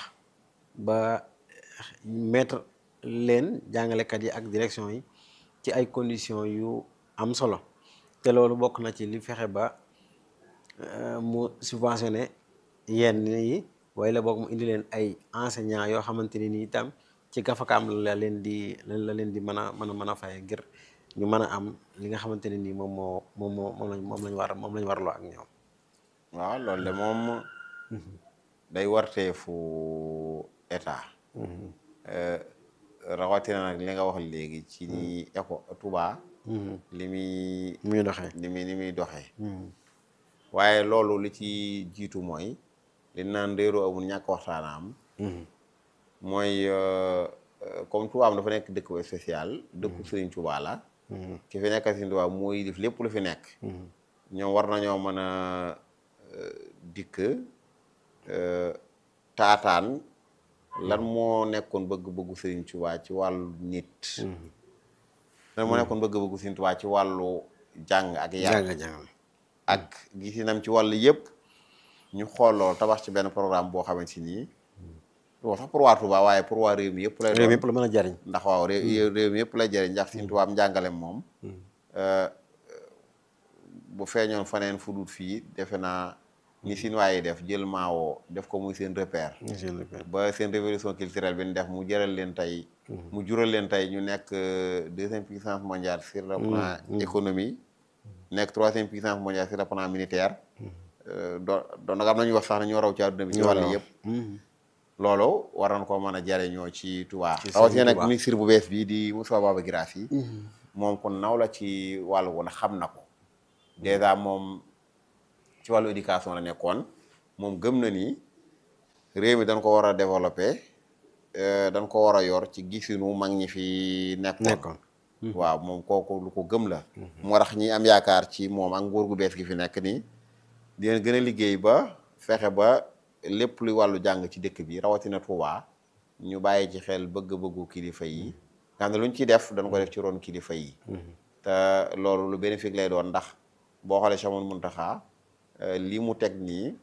Speaker 2: ba mettre leen jàngalekat yi ak direction yi ci ay conditions yu am solo te loolu bokk na ci li fexe ba euh, mu subventionné yenn yi waaye la boog mu indi leen ay enseignants yoo xamante ne ni itam ci gafakaam la leen di la leen di mën a mën a mën a faye ngir ñu mën a am li nga xamante ne nii moom moo moom moo moom lañ moom lañ war moom lañ warloo ak ñoom.
Speaker 1: waaw loolu de moom day warteefu état Euh, rawatina nag li nga wax léegi ci ni éco Touba li muy
Speaker 2: muy doxee.
Speaker 1: li muy li muy doxee waaye loolu li ci jiitu mooy li naan réeroo amul ñàkk waxtaanaam mooy euh, euh, comme Touba am dafa nekk dëkk bu spécial dëkku Serigne Touba la ki fi nekk Serigne Touba mooy def lépp lu fi nekk ñoom war nañoo mën a euh, dikk euh, taataan lan moo nekkoon bëgg-bëggu Serigne Touba ci wàllu nit lan moo nekkoon bëgg-bëggu Serigne Touba ci wàllu jàng ak yar
Speaker 2: jàng jàng
Speaker 1: ak gisinam ci wàllu yëpp ñu xool loolu tabax ci benn programme boo xamante ni wax sax pour waa Touba waaye pour waa réew mi yëpp lay
Speaker 2: réew
Speaker 1: doon
Speaker 2: mi yëpp la mën a jariñ
Speaker 1: ndax waaw réew réew mi yëpp lay jëriñ ndax Serigne Touba am njàngalem moom euh, bu feeñoon faneen fu dul fii defe naa ni Chinois yi def jël maawoo def ko muy seen repère ba seen révolution culturelle bi ñu def mu jëral leen tey mu jural leen tey ñu nekk euh, deuxième puissance mondiale sur le plan économie nekk troisième puissance mondiale sur le plan militaire euh, do doon nag am nañu wax sax ne ñoo raw ci àdduna bi ci wàll yëpp loolu war nañ koo mën a jariñoo ci Touba
Speaker 2: Ci
Speaker 1: rawatina
Speaker 2: Serigne
Speaker 1: nag
Speaker 2: Touba.
Speaker 1: ministre bu bees bii di Moussa Baba Guirassy moom kon naw la ci wàllu woon xam na ko dèjà moom ci wàllu éducation la nekkoon moom gëm na ni réew mi dañ ko war a développer dañ ko war a yor ci gisinu mag ñi fi nekkoon
Speaker 2: nekkoon
Speaker 1: waaw moom kooku lu ko gëm la moo tax ñi am yaakaar ci moom ak nguur gu bees gi fi nekk nii di leen gën a liggéey ba fexe ba lépp luy wàllu jàng ci dëkk bi rawatina Touba ñu bàyyi ci xel bëgg-bëggu kilifa yi nga xam ne lu ñu ciy def dañ ko def ci ron kilifa yi te loolu lu bénéfique lay doon ndax boo xoolee Cheikh Mouhamadou Mountakha li mu teg nii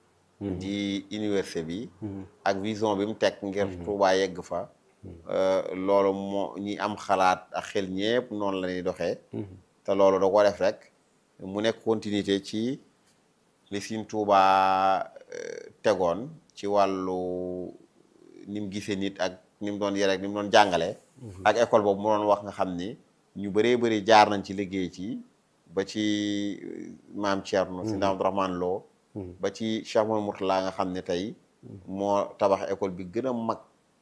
Speaker 1: di université bi ak vision bi mu teg ngir Touba yegg fa loolu moo ñi am xalaat ak xel ñépp noonu la ñuy doxee te loolu da ko def rek mu nekk continuité ci li Sëriñ Tuuba tegoon ci wàllu ni mu gisee nit ak ni mu doon yare ak ni mu doon jàngale ak école boobu mu doon wax nga xam ni ñu bëree bëri jaar nañ ci liggéey ci ba ci maam Thierno si Abdou Rahman Lo ba ci Cheikh Mouhamadou Mourtala nga xam ne tey moo tabax école bi gën a mag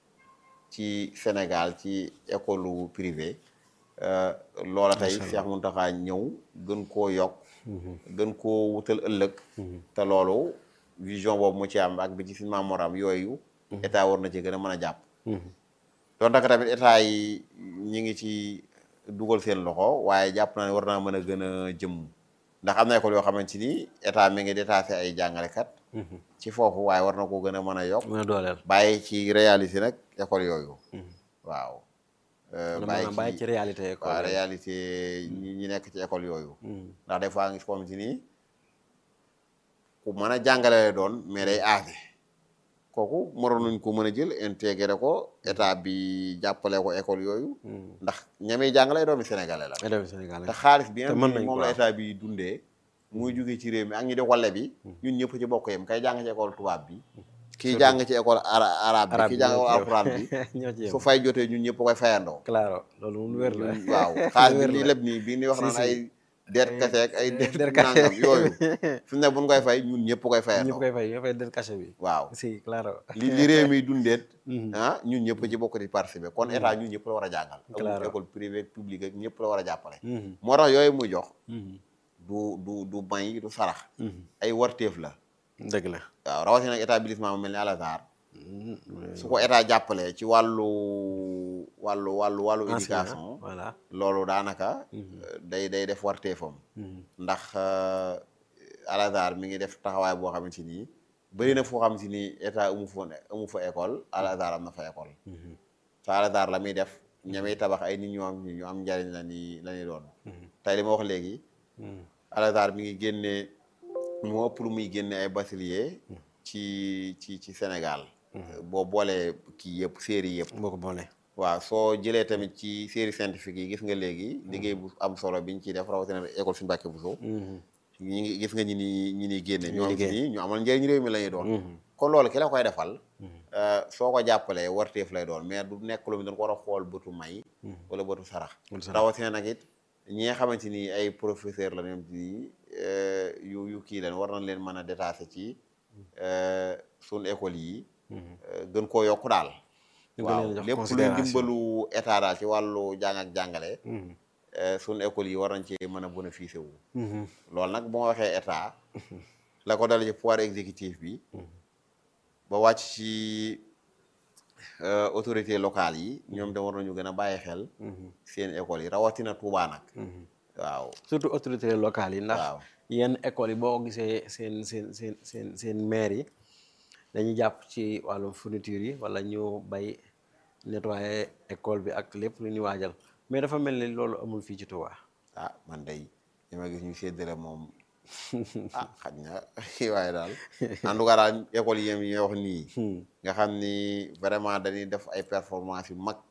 Speaker 1: ci Sénégal ci école privée loola tey Cheikh Mountakha ñëw gën koo yokk gën koo wutal ëllëg te loolu vision boobu mu ci am ak bi ci si maamoram yooyu état war na ci gën a mën a jàpp doon taka tamit état yi ñi ngi ci dugal seen loxo waaye jàpp naa ne war naa mën a gën a jëm ndax am na école yoo xamante ni état mi ngi détaché ay jàngalekat ci foofu waaye war na ko gën a mën a yokk
Speaker 2: mën a dooleel
Speaker 1: bàyyi ci réalité nag école yooyu waaw
Speaker 2: bàyyi ci réalité école
Speaker 1: waaw réalité ñi ñi nekk ci école yooyu ndax des fois nga gis xamante ni ku mën a jàngale lay doon mais day aase kooku moroon nañ ko mën a jël intégré ko état bi jàppale ko école yooyu ndax ñamey jàngale doomi sénégalais la
Speaker 2: élèves sénégalais
Speaker 1: te xaalis bi
Speaker 2: te mën
Speaker 1: nga
Speaker 2: nañ
Speaker 1: moom
Speaker 2: ko
Speaker 1: la
Speaker 2: waaw.
Speaker 1: état bi dundee muy jóge ci réew mi ak ñi di wale bi ñun ñëpp ci bokk yem kay jàng ci école tubaab bi kii jàng ci école ara arabe bi
Speaker 2: arabe
Speaker 1: kii jàng
Speaker 2: ñoo ci yem.
Speaker 1: alxuraan bi
Speaker 2: ñoo ci yem
Speaker 1: su fay jotee ñun ñëpp koy fayandoo
Speaker 2: claro loolu mun wér la
Speaker 1: waaw xaalis
Speaker 2: wér
Speaker 1: bi nii
Speaker 2: la.
Speaker 1: lépp nii bii ni wax
Speaker 2: Si,
Speaker 1: naan
Speaker 2: si.
Speaker 1: ay deet kase ak ay deet
Speaker 2: der kase.
Speaker 1: nangam yooyu fi mu ne buñ koy fay ñun ñëpp koy
Speaker 2: ñëpp
Speaker 1: fayandoo
Speaker 2: koy fay ñoo fay del cachet bi
Speaker 1: waaw
Speaker 2: si claro
Speaker 1: li li réew mi dundeet ah ñun ñëpp ci bokk di participer kon état ñun ñëpp la war a jàngal
Speaker 2: Claro.
Speaker 1: amul école privée publique ak ñëpp la war a jàppale
Speaker 2: Mhm.
Speaker 1: moo tax yooyu muy jox
Speaker 2: Mhm.
Speaker 1: du du du may du sarax
Speaker 2: Mhm.
Speaker 1: ay warteef la
Speaker 2: dëgg la
Speaker 1: waaw rawatina nag établissement mu mel ni Al Azhar
Speaker 2: Mhm.
Speaker 1: su ko état jàppalee ci wàllu wàllu wàllu wàllu
Speaker 2: Enseignant,
Speaker 1: éducation
Speaker 2: voilà
Speaker 1: loolu daanaka euh, day day def warteefam
Speaker 2: Mhm.
Speaker 1: ndax euh, Al Azhar mi ngi def taxawaay boo xamante ni bëri na foo xamante ni état amu fa amu fa école Al Azhar am na fa école
Speaker 2: Mhm.
Speaker 1: te Al Azhar la muy def ñamay tabax ay nit ñu am ñu am njariñ la ni la ñuy doon tey li ma wax léegi
Speaker 2: Mhm.
Speaker 1: Al Azhar mi ngi génne moo ëpp lu muy génne ay bachelier ci ci ci Sénégal boo boolee kii yëpp série yëpp
Speaker 2: boo ko boolee
Speaker 1: waaw soo jëlee tamit ci série scientifique yi gis nga léegi liggéey bu am solo biñ ciy def rawatina école suñu Mbàkke Buso
Speaker 2: Mhm.
Speaker 1: ñi ngi gis nga ñi ni ñi ni génne ñoo am
Speaker 2: liggéey.
Speaker 1: nii ñu amal njëriñ réew mi la ñuy doon
Speaker 2: Mhm.
Speaker 1: kon loolu ki la koy defal euh, soo ko jàppalee warteef lay doon mais du nekk lu mu doon ko war a xool bëtu may wala bëtu sarax
Speaker 2: Bëtu sarax.
Speaker 1: rawatina nag it ñi nga xamante ni ay professeur la ñoom ci yu yu kii leen war nañ leen mën a détaché ci euh, suñ école yi euh, gën koo yokku daal
Speaker 2: ñu gën
Speaker 1: waaw
Speaker 2: leen a jox
Speaker 1: lépp luy
Speaker 2: considération.
Speaker 1: dimbalu état daal ci wàllu jàng ak jàngale
Speaker 2: Mhm.
Speaker 1: euh, suñ école yi war nañ ci mën a bénéficier wu
Speaker 2: Mhm.
Speaker 1: loolu nag bu ma waxee état la ko dale ci pouvoir exécutif bi ba wàcc ci euh, autorité locale yi ñoom de war nañu gën a bàyyi xel seen école yi rawatina Touba nag waaw
Speaker 2: surtout autorités locales yi ndax
Speaker 1: waaw
Speaker 2: yenn écoles yi boo gisee seen seen seen seen seen maire yi dañuy jàpp ci wàllum fourniture yi wala ñu bay nettoyer école bi ak lépp lu ñuy waajal mais dafa mel ni loolu amul fii ci Touba.
Speaker 1: ah man day li ma gis ñu séddale moom ah xaj na waaye daal en tout cas daal école yi yi wax nii nga xam ni vraiment dañuy def ay performance yu mag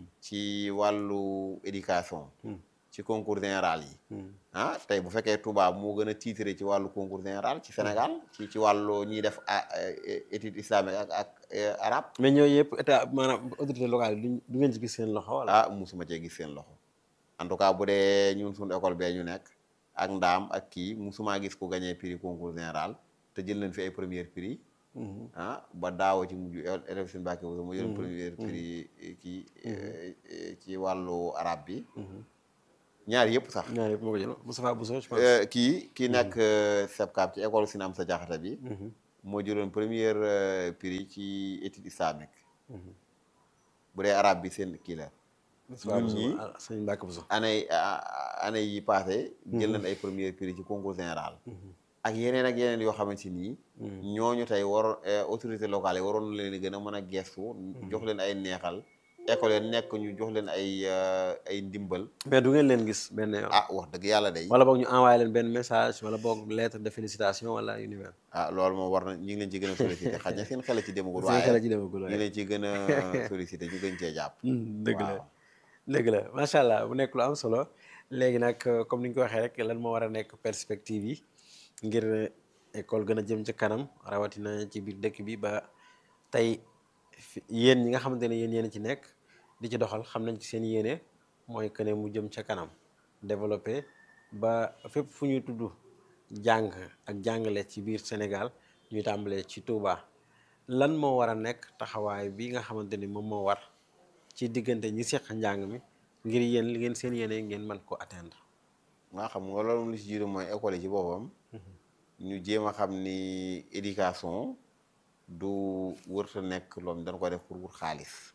Speaker 1: ci wàllu éducation ci concours général yi ah tey bu fekkee Touba moo gën a titré ci wàllu concours général ci Sénégal ci ci wàllu ñiy def a- a- étude islamique ak ak eh, arabe
Speaker 2: mais ñooyu yëpp état maanaam autorité locale yi duñ du ngeen ci gis seen loxo wala.
Speaker 1: ah musuma cee gis seen loxo en tout cas bu dee ñun suñu école bee ñu nekk ak ndaam ak kii musuma gis ku gagné prix concours général te jël nañ fi ay premier prix ah ba daaw ci mujj élève seen Mbàkke bu mu jël premier prix kii eh, eh, ci wàllu arabe bi ñaar yëpp sax
Speaker 2: ñaar yëpp moo ko jël Moustapha Bousso je pense.
Speaker 1: Euh, kii kii nekk SEPCAP ci école Sine Amsa Diakhate bi moo jëloon première euh, prix ci étude islamique bu dee arabe bi seen kii la
Speaker 2: Moustapha
Speaker 1: ñun
Speaker 2: Bousso
Speaker 1: ñii
Speaker 2: ah sëñ Mbacke Bousso.
Speaker 1: année année yi passé jël nañ ay premier prix ci concours général ak yeneen ak yeneen yoo xamante nii ñooñu tey waroon autorité locale yi waroon leen di gën a mën a gestu jox leen ay neexal école yi nekk ñu jox leen ay euh, ay ndimbal
Speaker 2: mais du ngeen leen gis benn yoon.
Speaker 1: ah wax dëgg yàlla day
Speaker 2: wala boog ñu envoyé leen benn message wala boog lettre de félicitation wala yu ni mel.
Speaker 1: ah loolu moom war na ñu ngi leen ci gën a sollicité xaj na seen xel ci demagul
Speaker 2: seen xel
Speaker 1: waaye
Speaker 2: ci demagul
Speaker 1: ñu
Speaker 2: waaye.
Speaker 1: leen ci gën a sollicité ñu gën cee jàpp
Speaker 2: dëgg la
Speaker 1: waaw.
Speaker 2: dëgg la macha allah bu nekk lu am solo léegi nag euh, comme ni ñu ko waxee rek lan moo war a nekk perspective yi ngir euh, école gën a jëm ci kanam rawatina ci biir dëkk bi ba tey fi- yéen ñi nga xamante ne yéen yéen ci nekk di ci doxal xam nañ ci seen yéene mooy que ne mu jëm ca kanam développé ba fépp fu ñuy tudd jàng ak jàngale ci biir Sénégal ñuy tàmbalee ci Touba lan moo war a nekk taxawaay bi nga xamante ni moom moo war ci diggante ñi seq njàng mi ngir yéen li ngeen seen yéene ngeen mën ko atteindre.
Speaker 1: maa xam nga loolu li ci jiitu mooy école yi ci boppam ñu jéem a xam ni éducation du wërta nekk loolu dañ ko def pour wut xaalis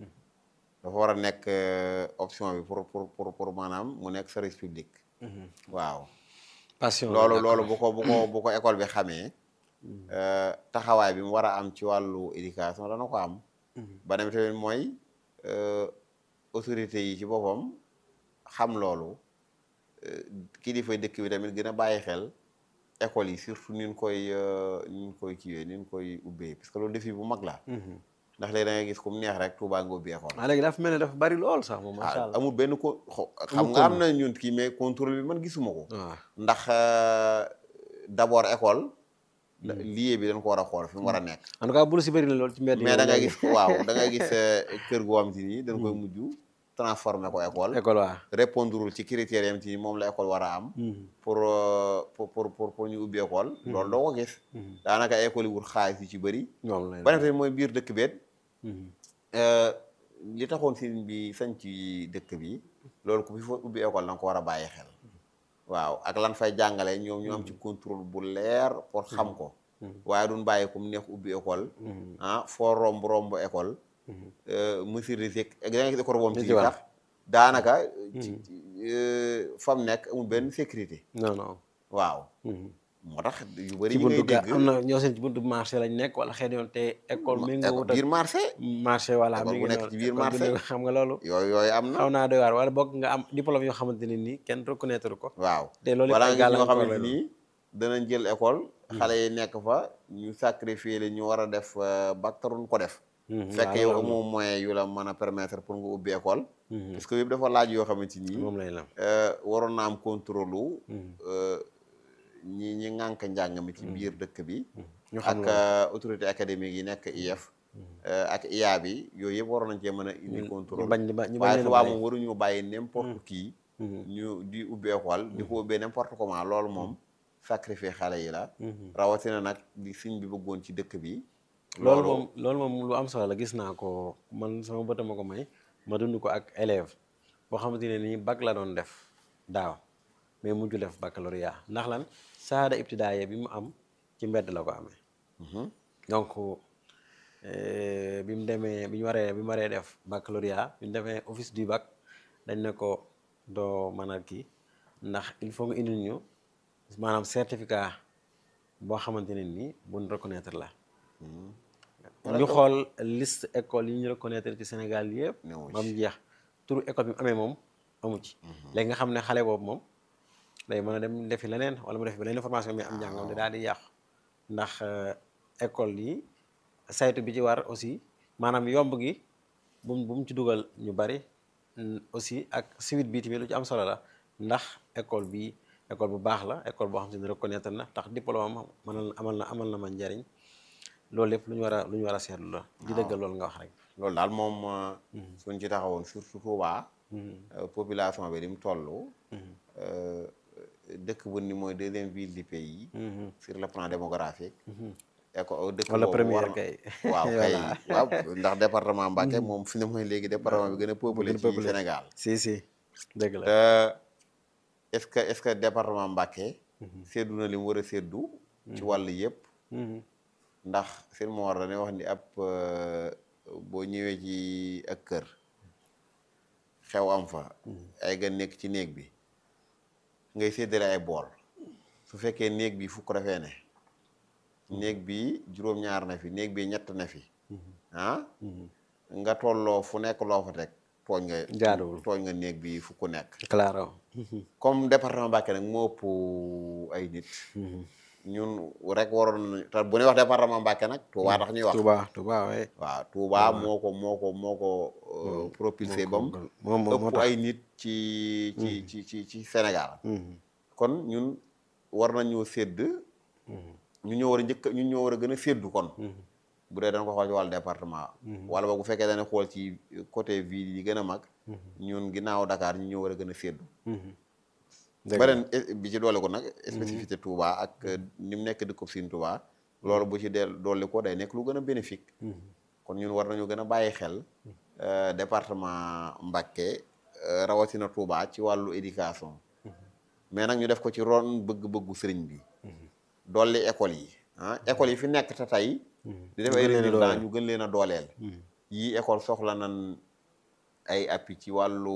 Speaker 1: dafa war a nekk euh, option bi pour pour pour pour maanaam mu nekk service public waaw
Speaker 2: passion
Speaker 1: loolu
Speaker 2: la
Speaker 1: loolu bu ko bu ko bu ko école bi xamee euh, taxawaay bi mu war a am ci wàllu éducation dana ko am beneen bi tamit mooy euh, autorité yi ci boppam xam loolu euh, kilifa dëkk bi tamit gën a bàyyi xel école yi surtout ni ñu koy euh, ni ñu koy kiiwee ni ñu koy ubbee parce que loolu défi bu mag la ndax léegi da ngay gis ku mu neex rek Touba nga ubbi école
Speaker 2: ah léegi dafa mel ne dafa bari lool sax moom macha
Speaker 1: ah
Speaker 2: allah.
Speaker 1: amul benn ko xo- xam nga am na ñun kii mais contrôle bi man gisuma ko
Speaker 2: waaw
Speaker 1: ndax euh, d'abord école lieu bi dañ ko war a xool fi mu war a nekk
Speaker 2: en tout cas bul si bëri na lool ci mbedd yi
Speaker 1: mais da ngay
Speaker 2: moom
Speaker 1: gis waaw da ngay gis euh, kër goo xam te ni dañ koy mujj transformer ko école
Speaker 2: école waa
Speaker 1: répondre ci critères yam ci moom la école war a am pour euh, pour pour pour pour ñu ubbi école loolu doo ko gis daanaka école yi wut xaalis yu ci bëri
Speaker 2: moom lay
Speaker 1: beneen tamit mooy biir dëkk beet euh, li taxoon sëriñ bi sañ ci dëkk bi loolu ku fi fa ubbi école da nga ko war a bàyyi xel waaw ak lan fay jàngale ñoom ñu am ci contrôle bu leer pour xam ko waaye duñ bàyyi ku mu neex ubbi école ah foo romb romb école mesure de sec da nga gis école boobu ci
Speaker 2: ci war.
Speaker 1: sax daanaka ci fa mu nekk amul benn sécurité
Speaker 2: non non.
Speaker 1: waaw moo tax yu bëri
Speaker 2: ci
Speaker 1: yi ngay
Speaker 2: buntu ga
Speaker 1: dégg
Speaker 2: am na ñoo seen ci buntu marché lañ nekk wala xëy na yoon te école mi nga wut ak
Speaker 1: biir marché
Speaker 2: marché wala
Speaker 1: école
Speaker 2: mi
Speaker 1: bu
Speaker 2: ngi
Speaker 1: nekk
Speaker 2: noonu
Speaker 1: ci biir
Speaker 2: école bu
Speaker 1: marché.
Speaker 2: nekk xam nga loolu
Speaker 1: yooyu yooyu am na
Speaker 2: xaw naa doy waar wala boog nga am diplôme yoo xamante ne nii kenn reconnaître ko
Speaker 1: waaw
Speaker 2: te loolu
Speaker 1: wala
Speaker 2: yëpp ay
Speaker 1: nga gis ñoo
Speaker 2: gàllankoor
Speaker 1: xamante
Speaker 2: la
Speaker 1: nii danañ jël école xale yi nekk fa ñu sacrifier leen ñu war a def euh, bac taruñ ko def fekk yow amoo moyen yu la mën a permettre pour nga ubbi école parce que yëpp dafa laaj yoo xamante nii
Speaker 2: moom lay lam
Speaker 1: euh, waroon na am contrôle lu euh, ñi ñi ŋànk njàng mi ci biir dëkk bi
Speaker 2: ñu xam
Speaker 1: ak
Speaker 2: loolu
Speaker 1: euh, autorité académique yi nekk IEF euh, ak IA bi yooyu yëpp waroon nañ cee mën a indi
Speaker 2: ñu
Speaker 1: contrôle
Speaker 2: bañ di ba ñu bañ
Speaker 1: waaye
Speaker 2: leen a
Speaker 1: tubaab
Speaker 2: bàyyi.
Speaker 1: moom waruñu bàyyi n'importe qui ñu di ubbi école di ko ubbee n'importe comment loolu moom sacrifier xale yi la rawatina nag di siñ bi bëggoon ci dëkk bi
Speaker 2: loolu moom loolu moom lu am solo la gis naa ko man sama bët ma ko may ma dund ko ak élève boo xamante ne nii bac la doon def daaw mais mujj def baccalauréat ndax lan saada ibtidaaya bi mu am ci mbedd la ko amee donc euh, bi mu demee bi ñu waree bi mu waree def baccalauréat bi ñu demee office du bac dañ ne ko doo mën a kii ndax il faut nga indil ñu maanaam certificat boo xamante ne nii buñ reconnaître la ñu xool liste école yi ñu reconnaître ci Sénégal yëpp
Speaker 1: Newu
Speaker 2: ba mu jeex turu école bi mu amee moom amu ci léegi nga xam ne xale boobu moom day mën a dem defi leneen wala mu defi beneen formation mais am njàngam daal di yàqu ndax euh, école yi saytu bi ci war aussi maanaam yomb gi bu mu bu mu ci dugal ñu bari mm, aussi ak suite bi tamit lu ci am solo la ndax école bi école bu baax la école boo xam te ne reconnaître na tax diplôme am mënal amal na amal na ma njariñ loolu lépp lu ñu war a lu ñu war a seetlu la di dëggal loolu nga wax rek
Speaker 1: loolu daal moom euh, suñ ci taxawoon surtout Touba euh, population bi di mu toll euh, dëkk bu ni mooy deuxième ville du pays sur le plan démographique éco dëkk
Speaker 2: wala
Speaker 1: boobu
Speaker 2: première
Speaker 1: war na-
Speaker 2: kay
Speaker 1: waaw kay
Speaker 2: Voilà.
Speaker 1: waaw ndax département Mbacké moom fi ne mooy léegi département bi gën a peuplé
Speaker 2: gën a
Speaker 1: ci
Speaker 2: peuplé.
Speaker 1: Sénégal
Speaker 2: si si dëgg la
Speaker 1: te est-ce que est-ce que département Mbacké séddu na li mu war a séddu ci wàll yëpp ndax seen moo war ne wax ni ab boo ñëwee ci ak kër xew am fa ay gan nekk ci néeg bi ngay séddale ay bool su fekkee néeg bi fukk dafee ne néeg bi juróom-ñaar na fi néeg bi ñett na fi ah nga tolloo fu nekk loo fa teg tooñ nga
Speaker 2: jaaduwul
Speaker 1: tooñ nga néeg bi fukk nekk
Speaker 2: claro
Speaker 1: comme département Mbacké nag moo ëpp ay nit ñun rek waroon nañu te bu ñuy wax département Mbacké nag Touba tax ñuy wax
Speaker 2: Touba Touba waaye
Speaker 1: waaw Touba moo ko moo ko moo ko propulsé bam
Speaker 2: moom moo
Speaker 1: ëpp
Speaker 2: tax
Speaker 1: ay nit ci ci ci ci ci Sénégal kon ñun war nañoo sédd ñu ñoo war a njëkk ñun ñoo war a gën a séddu kon bu dee dañ ko xool ci wàllu département wala boog bu fekkee dañu xool ci côté ville yi gën a mag ñun ginnaaw Dakar ñu ñoo war a gën a séddu beneen bi ci doole ko nag spécificité Touba ak ni mu nekk dëkkub Sine Touba loolu bu ci dee doole ko day nekk lu gën a bénéfique kon ñun war nañu gën a bàyyi xel département Mbacké rawatina Touba ci wàllu éducation mais nag ñu def ko ci ron bëgg-bëggu sëriñ bi dolli école yi ah école yi fi nekk te tey di def ay
Speaker 2: gën leen a
Speaker 1: résultats
Speaker 2: dooleel.
Speaker 1: ñu gën leen a dooleel yii école soxla nan ay appui ci wàllu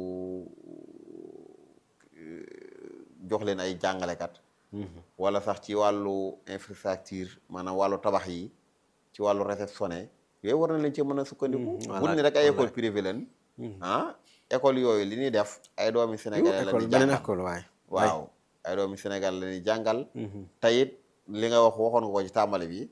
Speaker 1: jox leen ay jàngalekat wala sax ci wàllu infrastructure maanaam wàllu tabax yi ci wàllu réceptionné yooyu war na leen ci mën a sukkandiku
Speaker 2: voilà,
Speaker 1: buñ ni rek ay école
Speaker 2: wallaay.
Speaker 1: privée leen ah école yooyu li ñuy def ay doomi Sénégalais la
Speaker 2: école
Speaker 1: ñuy
Speaker 2: beneen
Speaker 1: jàngal
Speaker 2: école waaye
Speaker 1: waaw ay doomi Sénégal la ñuy jàngal tayit li nga wax waxoon nga ko ci tàmbali bi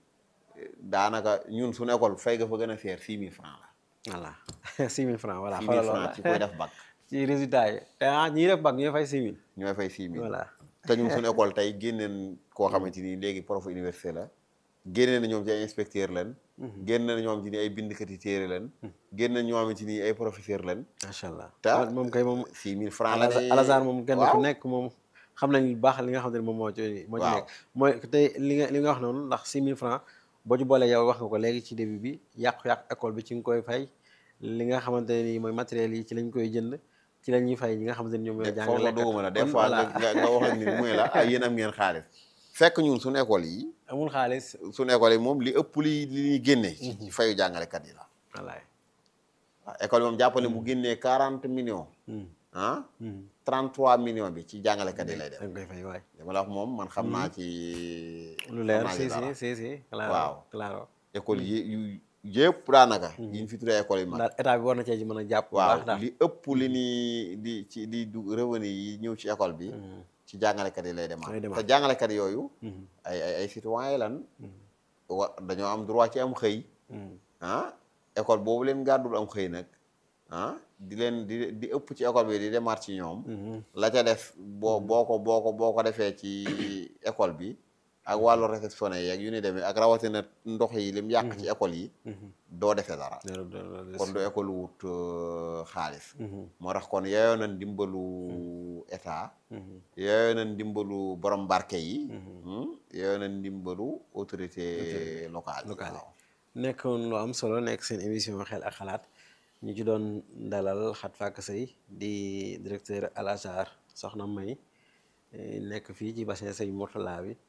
Speaker 1: daanaka ñun suñu école fay nga fa gën a seer six mille francs la
Speaker 2: voilà six mille francs voilà
Speaker 1: six mille
Speaker 2: xoolal
Speaker 1: francs ci koy def bac
Speaker 2: ci résultat yi te ah ñi def bac ñooy fay six mille
Speaker 1: ñooy fay six mille
Speaker 2: voilà
Speaker 1: te ñun suñu école tey génneen koo xamante ni léegi prof université la génnee na ñoom ci ay inspecteur leen génne na ñoom ci ni ay bindkati téere leen génne na ñoom ci ni ay professeur leen
Speaker 2: macha allah
Speaker 1: te
Speaker 2: moom kay moom
Speaker 1: six mille francs la
Speaker 2: Al
Speaker 1: ne
Speaker 2: Azhar moom kenn ku
Speaker 1: waaw.
Speaker 2: nekk moom xam nañ bu baax li nga xam ne moom moo ci moo ci
Speaker 1: Waaw.
Speaker 2: nekk mooy tey li nga li nga wax noonu ndax six mille francs boo ci boolee yow wax nga ko léegi ci début bi yàqu-yàqu école bi ci nga koy fay li nga xamante ne nii mooy matériel yi ci lañ koy jënd ci la ñuy fay ñi nga xamante ne ñoom ñooy
Speaker 1: foofu la
Speaker 2: jàngale
Speaker 1: duguma la des fois nga nga nga wax ak nit muy la ah yéen am ngeen xaalis fekk ñun suñu école yi
Speaker 2: amul xaalis
Speaker 1: suñu école yi moom li ëpp li li ñuy génne ci fayu jàngalekat yi la
Speaker 2: wallaay
Speaker 1: waaw école yi moom jàppale bu génnee quarante millions ah trente trois millions bi ci jàngalekat yi lay def
Speaker 2: da nga koy fay waay
Speaker 1: dama la wax moom man xam naa ci
Speaker 2: lu leer
Speaker 1: xam naa ci
Speaker 2: si
Speaker 1: dara.
Speaker 2: si si si claro
Speaker 1: Waaw.
Speaker 2: claro
Speaker 1: école yi yu yëpp daanaka yi ñu fi tuddee école yi mag
Speaker 2: daal état bi war na cee ci mën a jàpp bu
Speaker 1: waaw
Speaker 2: baax daal
Speaker 1: li ëpp li ni di ci di du revenu yi ñëw ci école bi ci jàngalekat yi lay
Speaker 2: Lay
Speaker 1: demaat
Speaker 2: demaat.
Speaker 1: te jàngalekat yooyu ay ay ay citoyen lan wa dañoo am droit ci am xëy ah école boobu leen gàddul am xëy nag ah di leen di di ëpp ci école bi di demaat ci ñoom la ca def boo boo ko boo ko boo ko defee ci école bi ak wàllu réceptionné yeeg yu ni demee ak rawatina ndox yi lim yàq ci école yi doo defee dara
Speaker 2: loolu loolu
Speaker 1: kon du école wut euh, xaalis moo tax kon yeyoo na ndimbalu état yeyoo na ndimbalu borom barke yi hmm, yeyoo na ndimbalu autorité locale yi
Speaker 2: locale
Speaker 1: waaw.
Speaker 2: nekkoon lu am solo nekk seen émission xel ak xalaat ñu ci doon dalal Khat Faaka Seye di directeur Al Azhar soxna May eh, nekk fii ci bassin Sëñ Mourtala bi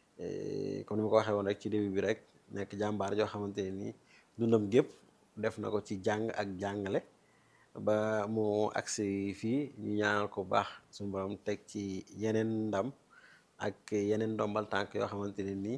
Speaker 2: eh, comme ni ma ko waxee woon rek ci début bi rek nekk jàmbaar joo xamante ne nii dundam gépp def na ko ci jàng ak jàngale ba mu agsi fii ñu ñaanal ko bu baax suñu borom teg ci yeneen ndam ak yeneen ndombal tànk yoo xamante ne nii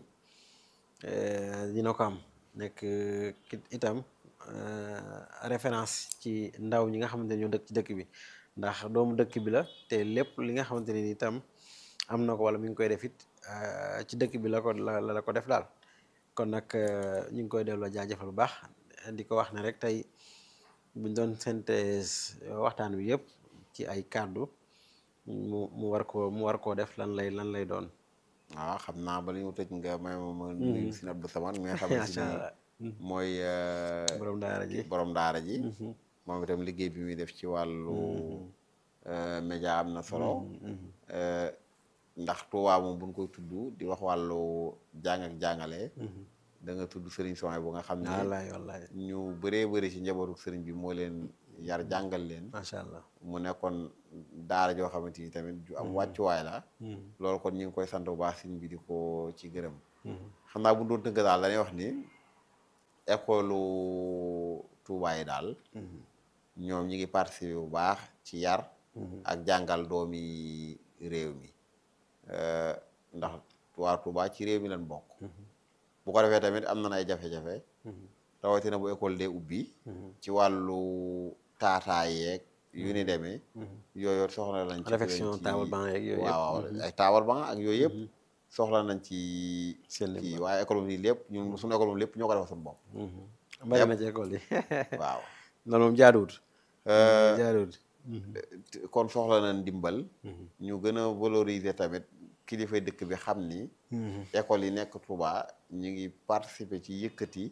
Speaker 2: eh, dina ko am nekk kit- itam eh, référence ci ndaw ñi nga xamante ne ñoo dëkk ci dëkk bi ndax doomu dëkk bi la te lépp li nga xamante ne ni itam am na ko wala mi ngi koy def it eh, ci dëkk bi la ko la la ko def daal kon nag eh, ñu ngi koy delloo jaajëfal bu baax di ko wax ne rek tey buñ doon synthèse waxtaan wi yëpp ci ay kàddu mu mu war koo mu war koo def lan lay lan lay doon
Speaker 1: waaw xam naa ba li ñu tëj nga may ma ma nuyu si Abdou Samane mi nga xam ne si
Speaker 2: macha allah
Speaker 1: mooy euh,
Speaker 2: borom daara ji
Speaker 1: borom daara ji moom itam liggéey bi muy def ci wàllu euh, média am na solo Euh, ndax Tuubaa moom buñ koy tudd di wax wàllu jàng ak jàngale da nga tudd sëriñ Sonia bu nga xam ne
Speaker 2: wallaay wallaay
Speaker 1: ñu bëree bëri ci njabootu sëriñ bi moo leen yar jàngal leen
Speaker 2: macha allah
Speaker 1: mu nekkoon daara joo xamante ni tamit ju am wàccuwaay la loolu kon ñu ngi koy sant bu baax sin bi di ko ci gërëm xam naa bu doon tënk daal dañuy wax ni école Touba yi daal ñoom ñi ngi participer bu baax ci yar ak jàngal doomi réew mi ndax waa Touba ci réew mi lañ bokk bu ko defee tamit am na ay jafe-jafe rawatina bu école dee ubbi ci wàllu taataay yeeg yu ni demee yooyu soxla nañ ci
Speaker 2: réflexion table banc yeeg yooyu
Speaker 1: waaw ay table banc ak yooyu yëpp soxla nañ ci
Speaker 2: seen
Speaker 1: kii waaye école bi lépp ñun suñu école moom lépp ñoo ko defal suñu bopp
Speaker 2: bari na ci école yi
Speaker 1: waaw
Speaker 2: loolu moom jaaduwut jaaduwut
Speaker 1: kon soxla nañ ndimbal ñu gën a valoriser tamit kilifa dëkk bi xam ni école yi nekk Touba ñu ngi participer ci yëkkati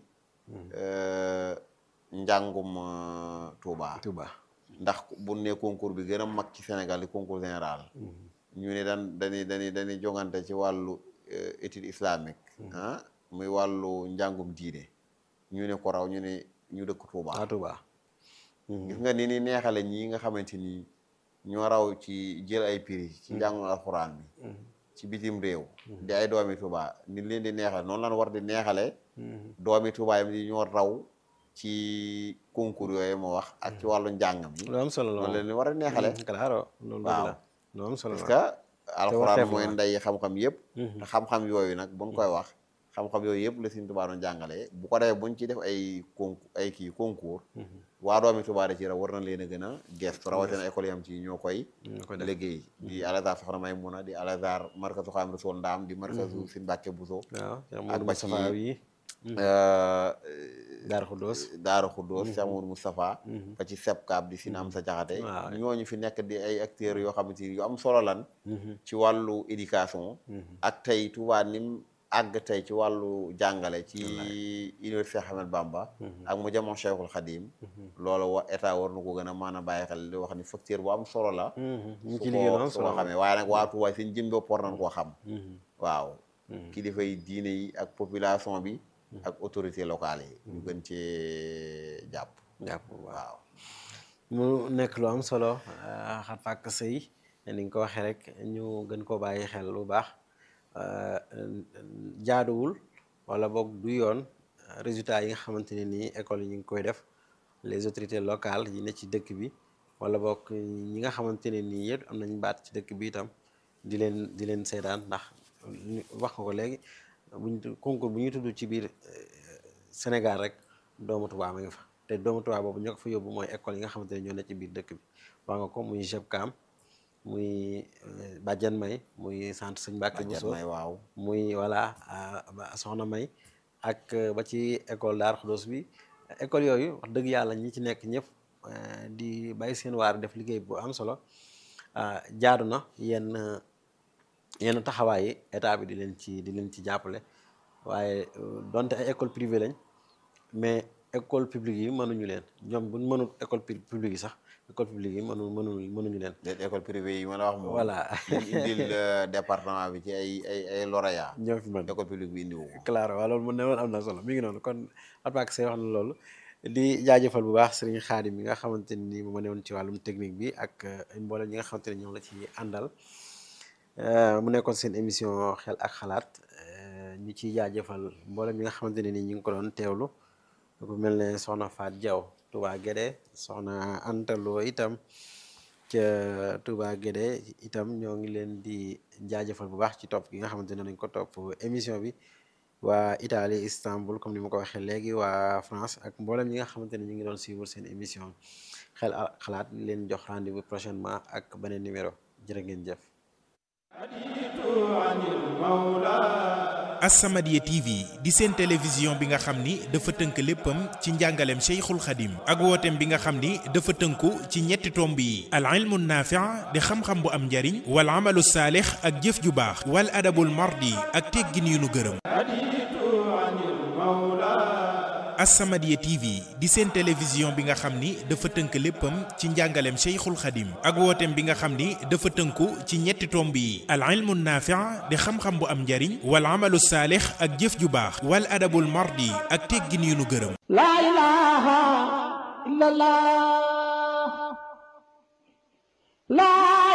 Speaker 1: njàngum Touba
Speaker 2: Touba
Speaker 1: ndax bu ne concours bi gën a mag ci Sénégal di concours général ñu ne daan dañuy dañuy dañuy jongante ci wàllu étude islamique ah muy wàllu njàngum diine ñu ne ko raw ñu ne ñu dëkk Touba
Speaker 2: ah Touba
Speaker 1: gis nga ni ni neexale ñii nga xamante ni ñoo raw ci jël ay prix ci njàngum alxuraan bi ci bitim réew di ay doomi Touba ni leen di neexale noonu lan war di neexale doomi Touba yi di ñoo raw ci concours yooyu ma wax ak ci wàllu njàng mi
Speaker 2: lu am solo la
Speaker 1: noonu leen di war a neexale
Speaker 2: claro loolu
Speaker 1: waaw
Speaker 2: la lu am solo
Speaker 1: parce
Speaker 2: la
Speaker 1: que alxuraan
Speaker 2: waxteef
Speaker 1: mooy
Speaker 2: la.
Speaker 1: ndey xam-xam yëpp te xam-xam yooyu nag buñ koy wax xam-xam yooyu yëpp la Sëriñ Tuubaa doon jàngalee bu ko defee buñ ci def ay concours ay kii concours waa doomi Tuubaa da ci raw war na leen a gën a gestu rawatina école yam ci ñoo koy
Speaker 2: ñoo koy def.
Speaker 1: liggéey di Al-Azhar Soxna Maymuna di Al-Azhar markazu Xaadimu Rasuul Ndaam di markazu Sëriñ Mbàkke Buso
Speaker 2: waaw Cheikh
Speaker 1: ak
Speaker 2: Modou
Speaker 1: ba ci
Speaker 2: Moustapha yi Daaru Xuddoos
Speaker 1: Daaru Xuddoos Cheikh Amadou Moustapha ba ci SEPCAB di Sine Amsa Jaxate
Speaker 2: waaw.
Speaker 1: ñooñu fi nekk di ay acteurs yoo xamante ni yu am solo lan ci wàllu éducation ak tey Touba nim àgg tey ci wàllu jàngale ci université Ahmed Bamba ak mu jamono Cheikhul Khadim loolu wa état war na ko gën a mën a bàyyi xel di wax ni facteur bu am solo la
Speaker 2: ñu
Speaker 1: su
Speaker 2: ci liggéey lu
Speaker 1: ko
Speaker 2: am
Speaker 1: su ko
Speaker 2: solo
Speaker 1: xamee waaye nag waa Touba seen jëm bopp war nañ koo xam waaw kilifa yi diine yi ak population bi ak autorité locale yi ñu gën cee jàpp
Speaker 2: jàpp bu baax
Speaker 1: waaw
Speaker 2: mu nekk lu am solo xat fàkk sëy ni nga ko waxee rek ñu gën koo bàyyi xel bu baax jaaduwul wala boog du yoon résultat yi nga xamante ne nii école yi ñu ngi koy def les autorités locales yi ne ci dëkk bi wala boog ñi nga xamante ne nii yëpp am nañ baat ci dëkk bi itam di leen di leen seedaan ndax ñu- wax nga ko léegi buñ concours bu ñuy tudd ci biir Sénégal rek doomu Tuubaa ma nga fa te doomu Tuubaa boobu ñoo ko fa yóbbu mooy école yi nga xamante ne ñoo ne ci biir dëkk bi wax nga ko muy GEPCAM muy Badiane May muy centre Sëñ Mbàkke
Speaker 1: Badiane
Speaker 2: Bousso
Speaker 1: May waaw
Speaker 2: muy voilà Soxna May ak ba ci école Daaru Xudoos bi école yooyu wax dëgg yàlla ñi ci nekk ñëpp di bàyyi seen waar def liggéey bu am solo jaadu na yenn yenn taxawaay yi état bi di leen ci di leen ci jàppale waaye donte ay école privée lañ mais école publique yi mënuñu leen ñoom buñ mënul école publique yi sax école publique yi mënu mënul mënuñu leen
Speaker 1: déet école privée yi ma la wax moom
Speaker 2: voilà
Speaker 1: ñu indil euh, département bi ci ay ay ay lauréat
Speaker 2: ñoo fi mën
Speaker 1: école publique bi indiwu ko
Speaker 2: claro waaw loolu mën ne woon am na solo mi ngi noonu kon Atmaak Sey wax na loolu di jaajëfal bu baax sëriñ Xaadim mi nga xamante ni moom ma ne woon ci wàllum technique bi ak mboolem ñi nga xamante ne ñoom la ci àndal mu nekkoon seen émission xel ak xalaat ñu ciy jaajëfal mboolem ñi nga xamante ne ni ñu ngi ko doon teewlu ku mel ne soxna Faat Jaw Touba Guédé soxna Antaloo itam ca Touba Guédé itam ñoo ngi leen di jaajëfal bu baax ci topp gi nga xamante ne nañ ko topp émission bi waa Italie Istanbul comme ni ma ko waxee léegi waa France ak mboolem ñi nga xamante ne ñu ngi doon suivre seen émission xel ak xalaat leen jox rendez-vous prochainement ak beneen numéro jërë ngeen jëf.
Speaker 3: As-Samadiyya TV di seen télévision bi nga xam ni dafa tënk léppam ci njàngaleem Cheikhul Khadim ak wooteem bi nga xam ni dafa tënku ci ñetti tomb yi al ilmu naafi' di xam-xam bu am njariñ wal amalu saalix ak jëf ju baax wal adabul mardi ak teggin yu nu gërëm As-Samadiyya TV di seen télévision bi nga xam ni dafa tënk léppam ci njàngaleem Cheikhul Khadim ak wooteem bi nga xam ni dafa tënku ci ñetti tomb yi al ilmu naafi' di xam-xam bu am njariñ wal amalu saalix ak jëf ju baax wal adabul mardi ak teggin yu nu gërëm
Speaker 4: La ilaha illallah La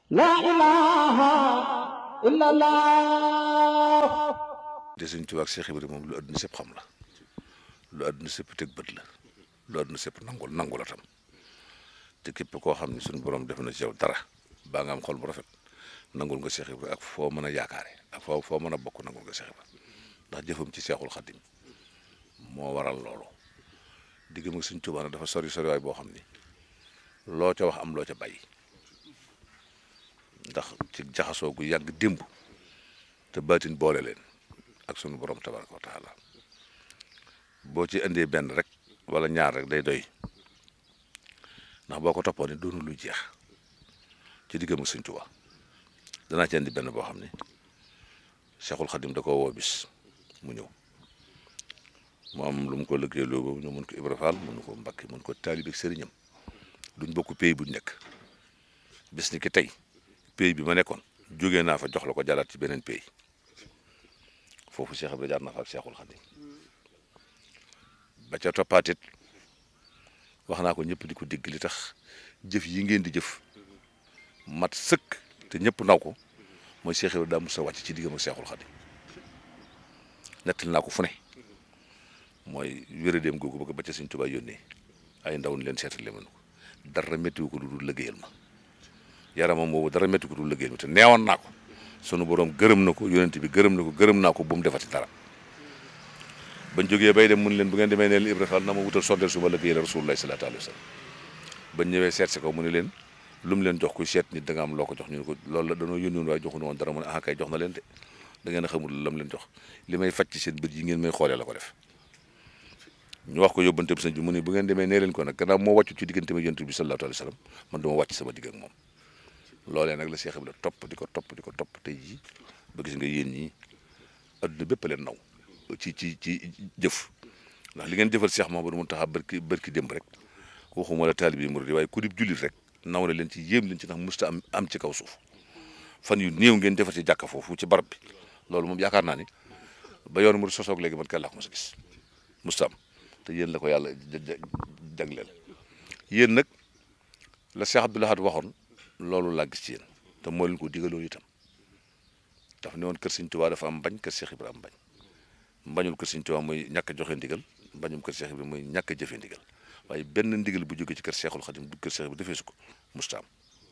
Speaker 4: لا إله إلا الله
Speaker 5: te Sëñ Tuubaa ak Cheikh Ibrahima moom lu àdduna sépp xam la lu àdduna sépp teg bët la lu àdduna sépp nangul nangu la tam te képp koo xam ne suñu borom def na ci yow dara baa nga am xol bu rafet nangul nga Cheikh Ibrahima ak foo mën a yaakaare ak foo foo mën a bokk nangul nga Cheikh Ibrahima ndax jëfam ci Seexul Xadim moo waral loolu digg mag Sëñ Tuubaa nag dafa sori sori waay boo xam ni loo ca wax am loo ca bàyyi ndax ci jaxasoo gu yàgg démb te baatin boole leen ak sunu borom tabaraka wa taala boo ci indee benn rek wala ñaar rek day doy ndax boo ko toppoo ni doonu lu jeex ci diggam ak Sëñ Tuubaa danaa ci indi benn boo xam ne Cheikhul Khadim da ko woo bis mu ñëw mu am lu mu ko lëggee loo ñu mun ko Ibra Fall mun ko Mbàkke mun ko taalibe ak sëriñam duñ bokk pays buñ nekk bis ni ki tey pays bi ma nekkoon jógee naa fa jox la ko jàllaat ci beneen pays foofu Cheikh Ibrahima jaar na fa ak Cheikhul Khadim ba ca toppaatit wax naa ko ñëpp di ko dégg li tax jëf yi ngeen di jëf mat sëkk te ñëpp naw ko mooy Cheikh Ibrahima daa mos a wàcc ci diggam ak Cheikhul Khadim nettali naa ko fu ne mooy wéradéem googu bëgg ba ca Sëñ Tuubaa yónnee ay ndaw ni leen seetali leen ko dara méttiwu ko lu dul liggéeyal ma yaramam boobu dara métti ko du liggéey te neewoon naa ko sunu borom gërëm na ko yonent bi gërëm na ko gërëm naa ko bu mu defati dara bañ jógee bay dem mun leen bu ngeen demee neel Ibra Fall na ma wutal sondeel su ma liggéeyal Rasulullah sallallahu alayhi wa sallam bañ ñëwee seet si ko mu ne leen lu mu leen jox ku seet nit da nga am loo ko jox ñu ne ko loolu la danoo yónni woon waaye joxuñu woon dara mu ne ah kay jox na leen de da ngeen a xamul la mu leen jox li may faj ci seen bët yi ngeen may xoolee la ko def ñu wax ko yóbbante bi sëñ bi mu ne bu ngeen demee nee leen ko nag gannaaw moo wàccu ci diggante ma yonent bi sallallahu alayhi wa sallam man dama wàcc sama digg ak moom loolee nag la Cheikh Ibrahima topp di ko topp di ko topp tey jii ba gis nga yéen ñi adduna bépp leen naw ci ci ci jëf ndax li ngeen jëfal Cheikh Mamadou Mountakha barki barki démb rek waxuma la taalibe murid waaye ku dib jullit rek naw na leen ci yéem leen ci ndax musta am am ci kaw suuf fan yu néew ngeen defar ci jàkka foofu ci barab bi loolu moom yaakaar naa ni ba yoon murid sosoog léegi man kenn laa ko mos a gis musta am te yéen la ko yàlla jagleel yéen nag la Cheikh Abdoul Ahad waxoon loolu laa gis ci yéen te moo leen ko digaloon itam daf ne woon kër Sëñ Tuubaa dafa am bañ kër Cheikh Ibrahima am bañ mbañul kër Sëñ Tuubaa mooy ñàkk a joxe ndigal mbañum kër Cheikh Ibrahima mooy ñàkk a jëfe ndigal waaye benn ndigal bu jógee ci kër Cheikhul Khadim du kër Cheikh Ibrahima defee su ko mustaam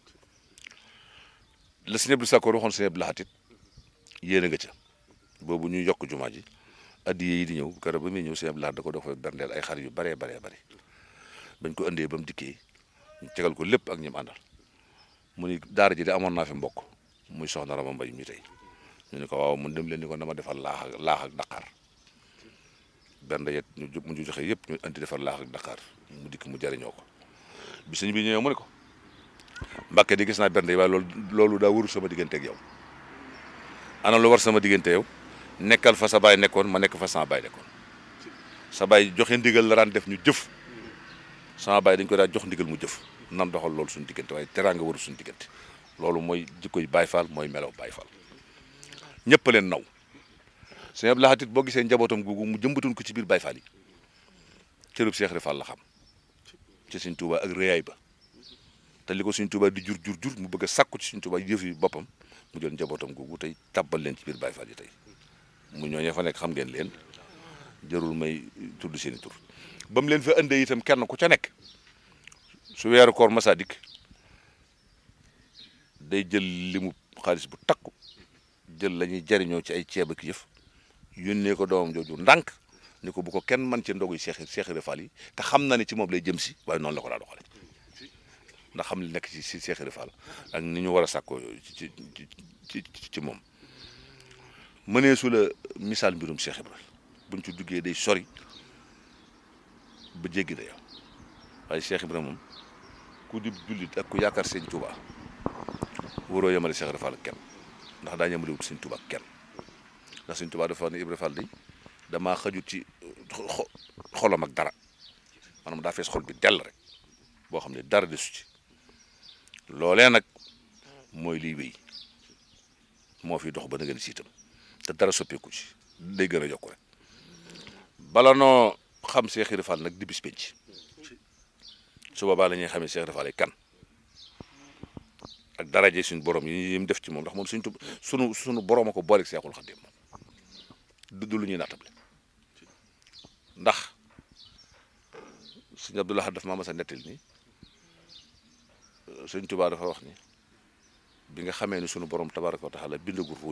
Speaker 5: la Sëñ Abdou Sakkoor waxoon Sëñ Abdou Lahat it yéen a nga ca boobu ñuy yokk jumaa ji addiye yi di ñëw keroog ba muy ñëw Sëñ Abdou Lahat da ko dafa berndeel ay xar yu baree baree bari bañ ko indee ba mu dikkee ñu tegal ko lépp ak ñim àndal mu ni daara ji de amoon naa fi mbokk muy soxna Rama Mbay mi tey ñu ne ko waaw mun dem leen ni ko dama defal laax ak laax ak Dakar benn yet ñu mu ñu joxe yëpp ñu andi defal laax ak Dakar mu dikk mu jariñoo ko bi sëñ bi ñëwee mu ne ko Mbàkke di gis naa benn yi waaye loolu loolu daa wëru sama diggante ak yow ana lu war sama diggante yow nekkal fa sa baay nekkoon ma nekk fa sama baay nekkoon sa baay joxe ndigal la daan def ñu jëf sama baay dañ ko daan jox ndigal mu jëf nan doxal loolu suñu diggante waaye teraanga waru suñu diggante loolu mooy jikko yi Baay Faal mooy melaw Baay Faal ñëpp leen naw sëñ Abdou Lahat it boo gisee njabootam googu mu jëmbatoon ko ci biir Baay Faal yi cërub Cheikh Ibra Fall la xam ci Sëñ Tuubaa ak réyaay ba te li ko Sëñ Tuubaa di jur jur jur mu bëgg a sàkku ci Sëñ Tuubaa yëf yi boppam mu jël njabootam googu tey tàbbal leen ci biir Baay Faal yi tey mu ñooñee fa nekk xam ngeen leen jarul may tudd seeni tur ba mu leen fa indee itam kenn ku ca nekk su weeru koor masa dikk day jël limu xaalis bu takku jël la ñuy jariñoo ci ay ceeb ak yëf yónnee ko doomam jooju ndànk ni ko bu ko kenn man ci ndogu yi Cheikh Cheikh Ibra Fall yi te xam na ne ci moom lay jëm si waaye noonu la ko daa doxale ndax xam li nekk ci si Cheikh Ibra Fall ak ni ñu war a sàkkoo ci ci ci ci moom mënee su la misaal mbirum Cheikh Ibra buñ ci duggee day sori ba jéggi dayoo waaye Cheikh Ibra moom ku di jullit ak ku yaakaar Sëñ Tuubaa waroo yemale Cheikh Ibra Fall ak kenn ndax daa yemale wut Sëñ Tuubaa ak kenn ndax Sëñ Tuubaa dafa ne Ibra Fall di damaa xajut ci xolam ak dara maanaam daa fees xol bi dell rek boo xam ne dara desu ci loolee nag mooy liy wéy moo fi dox ba na ngeen siitam te dara soppeeku ci day gën a yokku rek bala noo xam Cheikh Ibra Fall nag di bis penc su boobaa la ñuy xamee Cheikh Ibra Fall kan ak daraje suñu borom yi yi mu def ci moom ndax moom suñ tub sunu suñu borom a ko booleeg Seexul Xadim moom du du lu ñuy naatable ndax sëñ Abdou Lahad daf maa mas a nettali ni sëñ Tuubaa dafa wax ni bi nga xamee ni sunu borom tabaaraka wa taala bindagul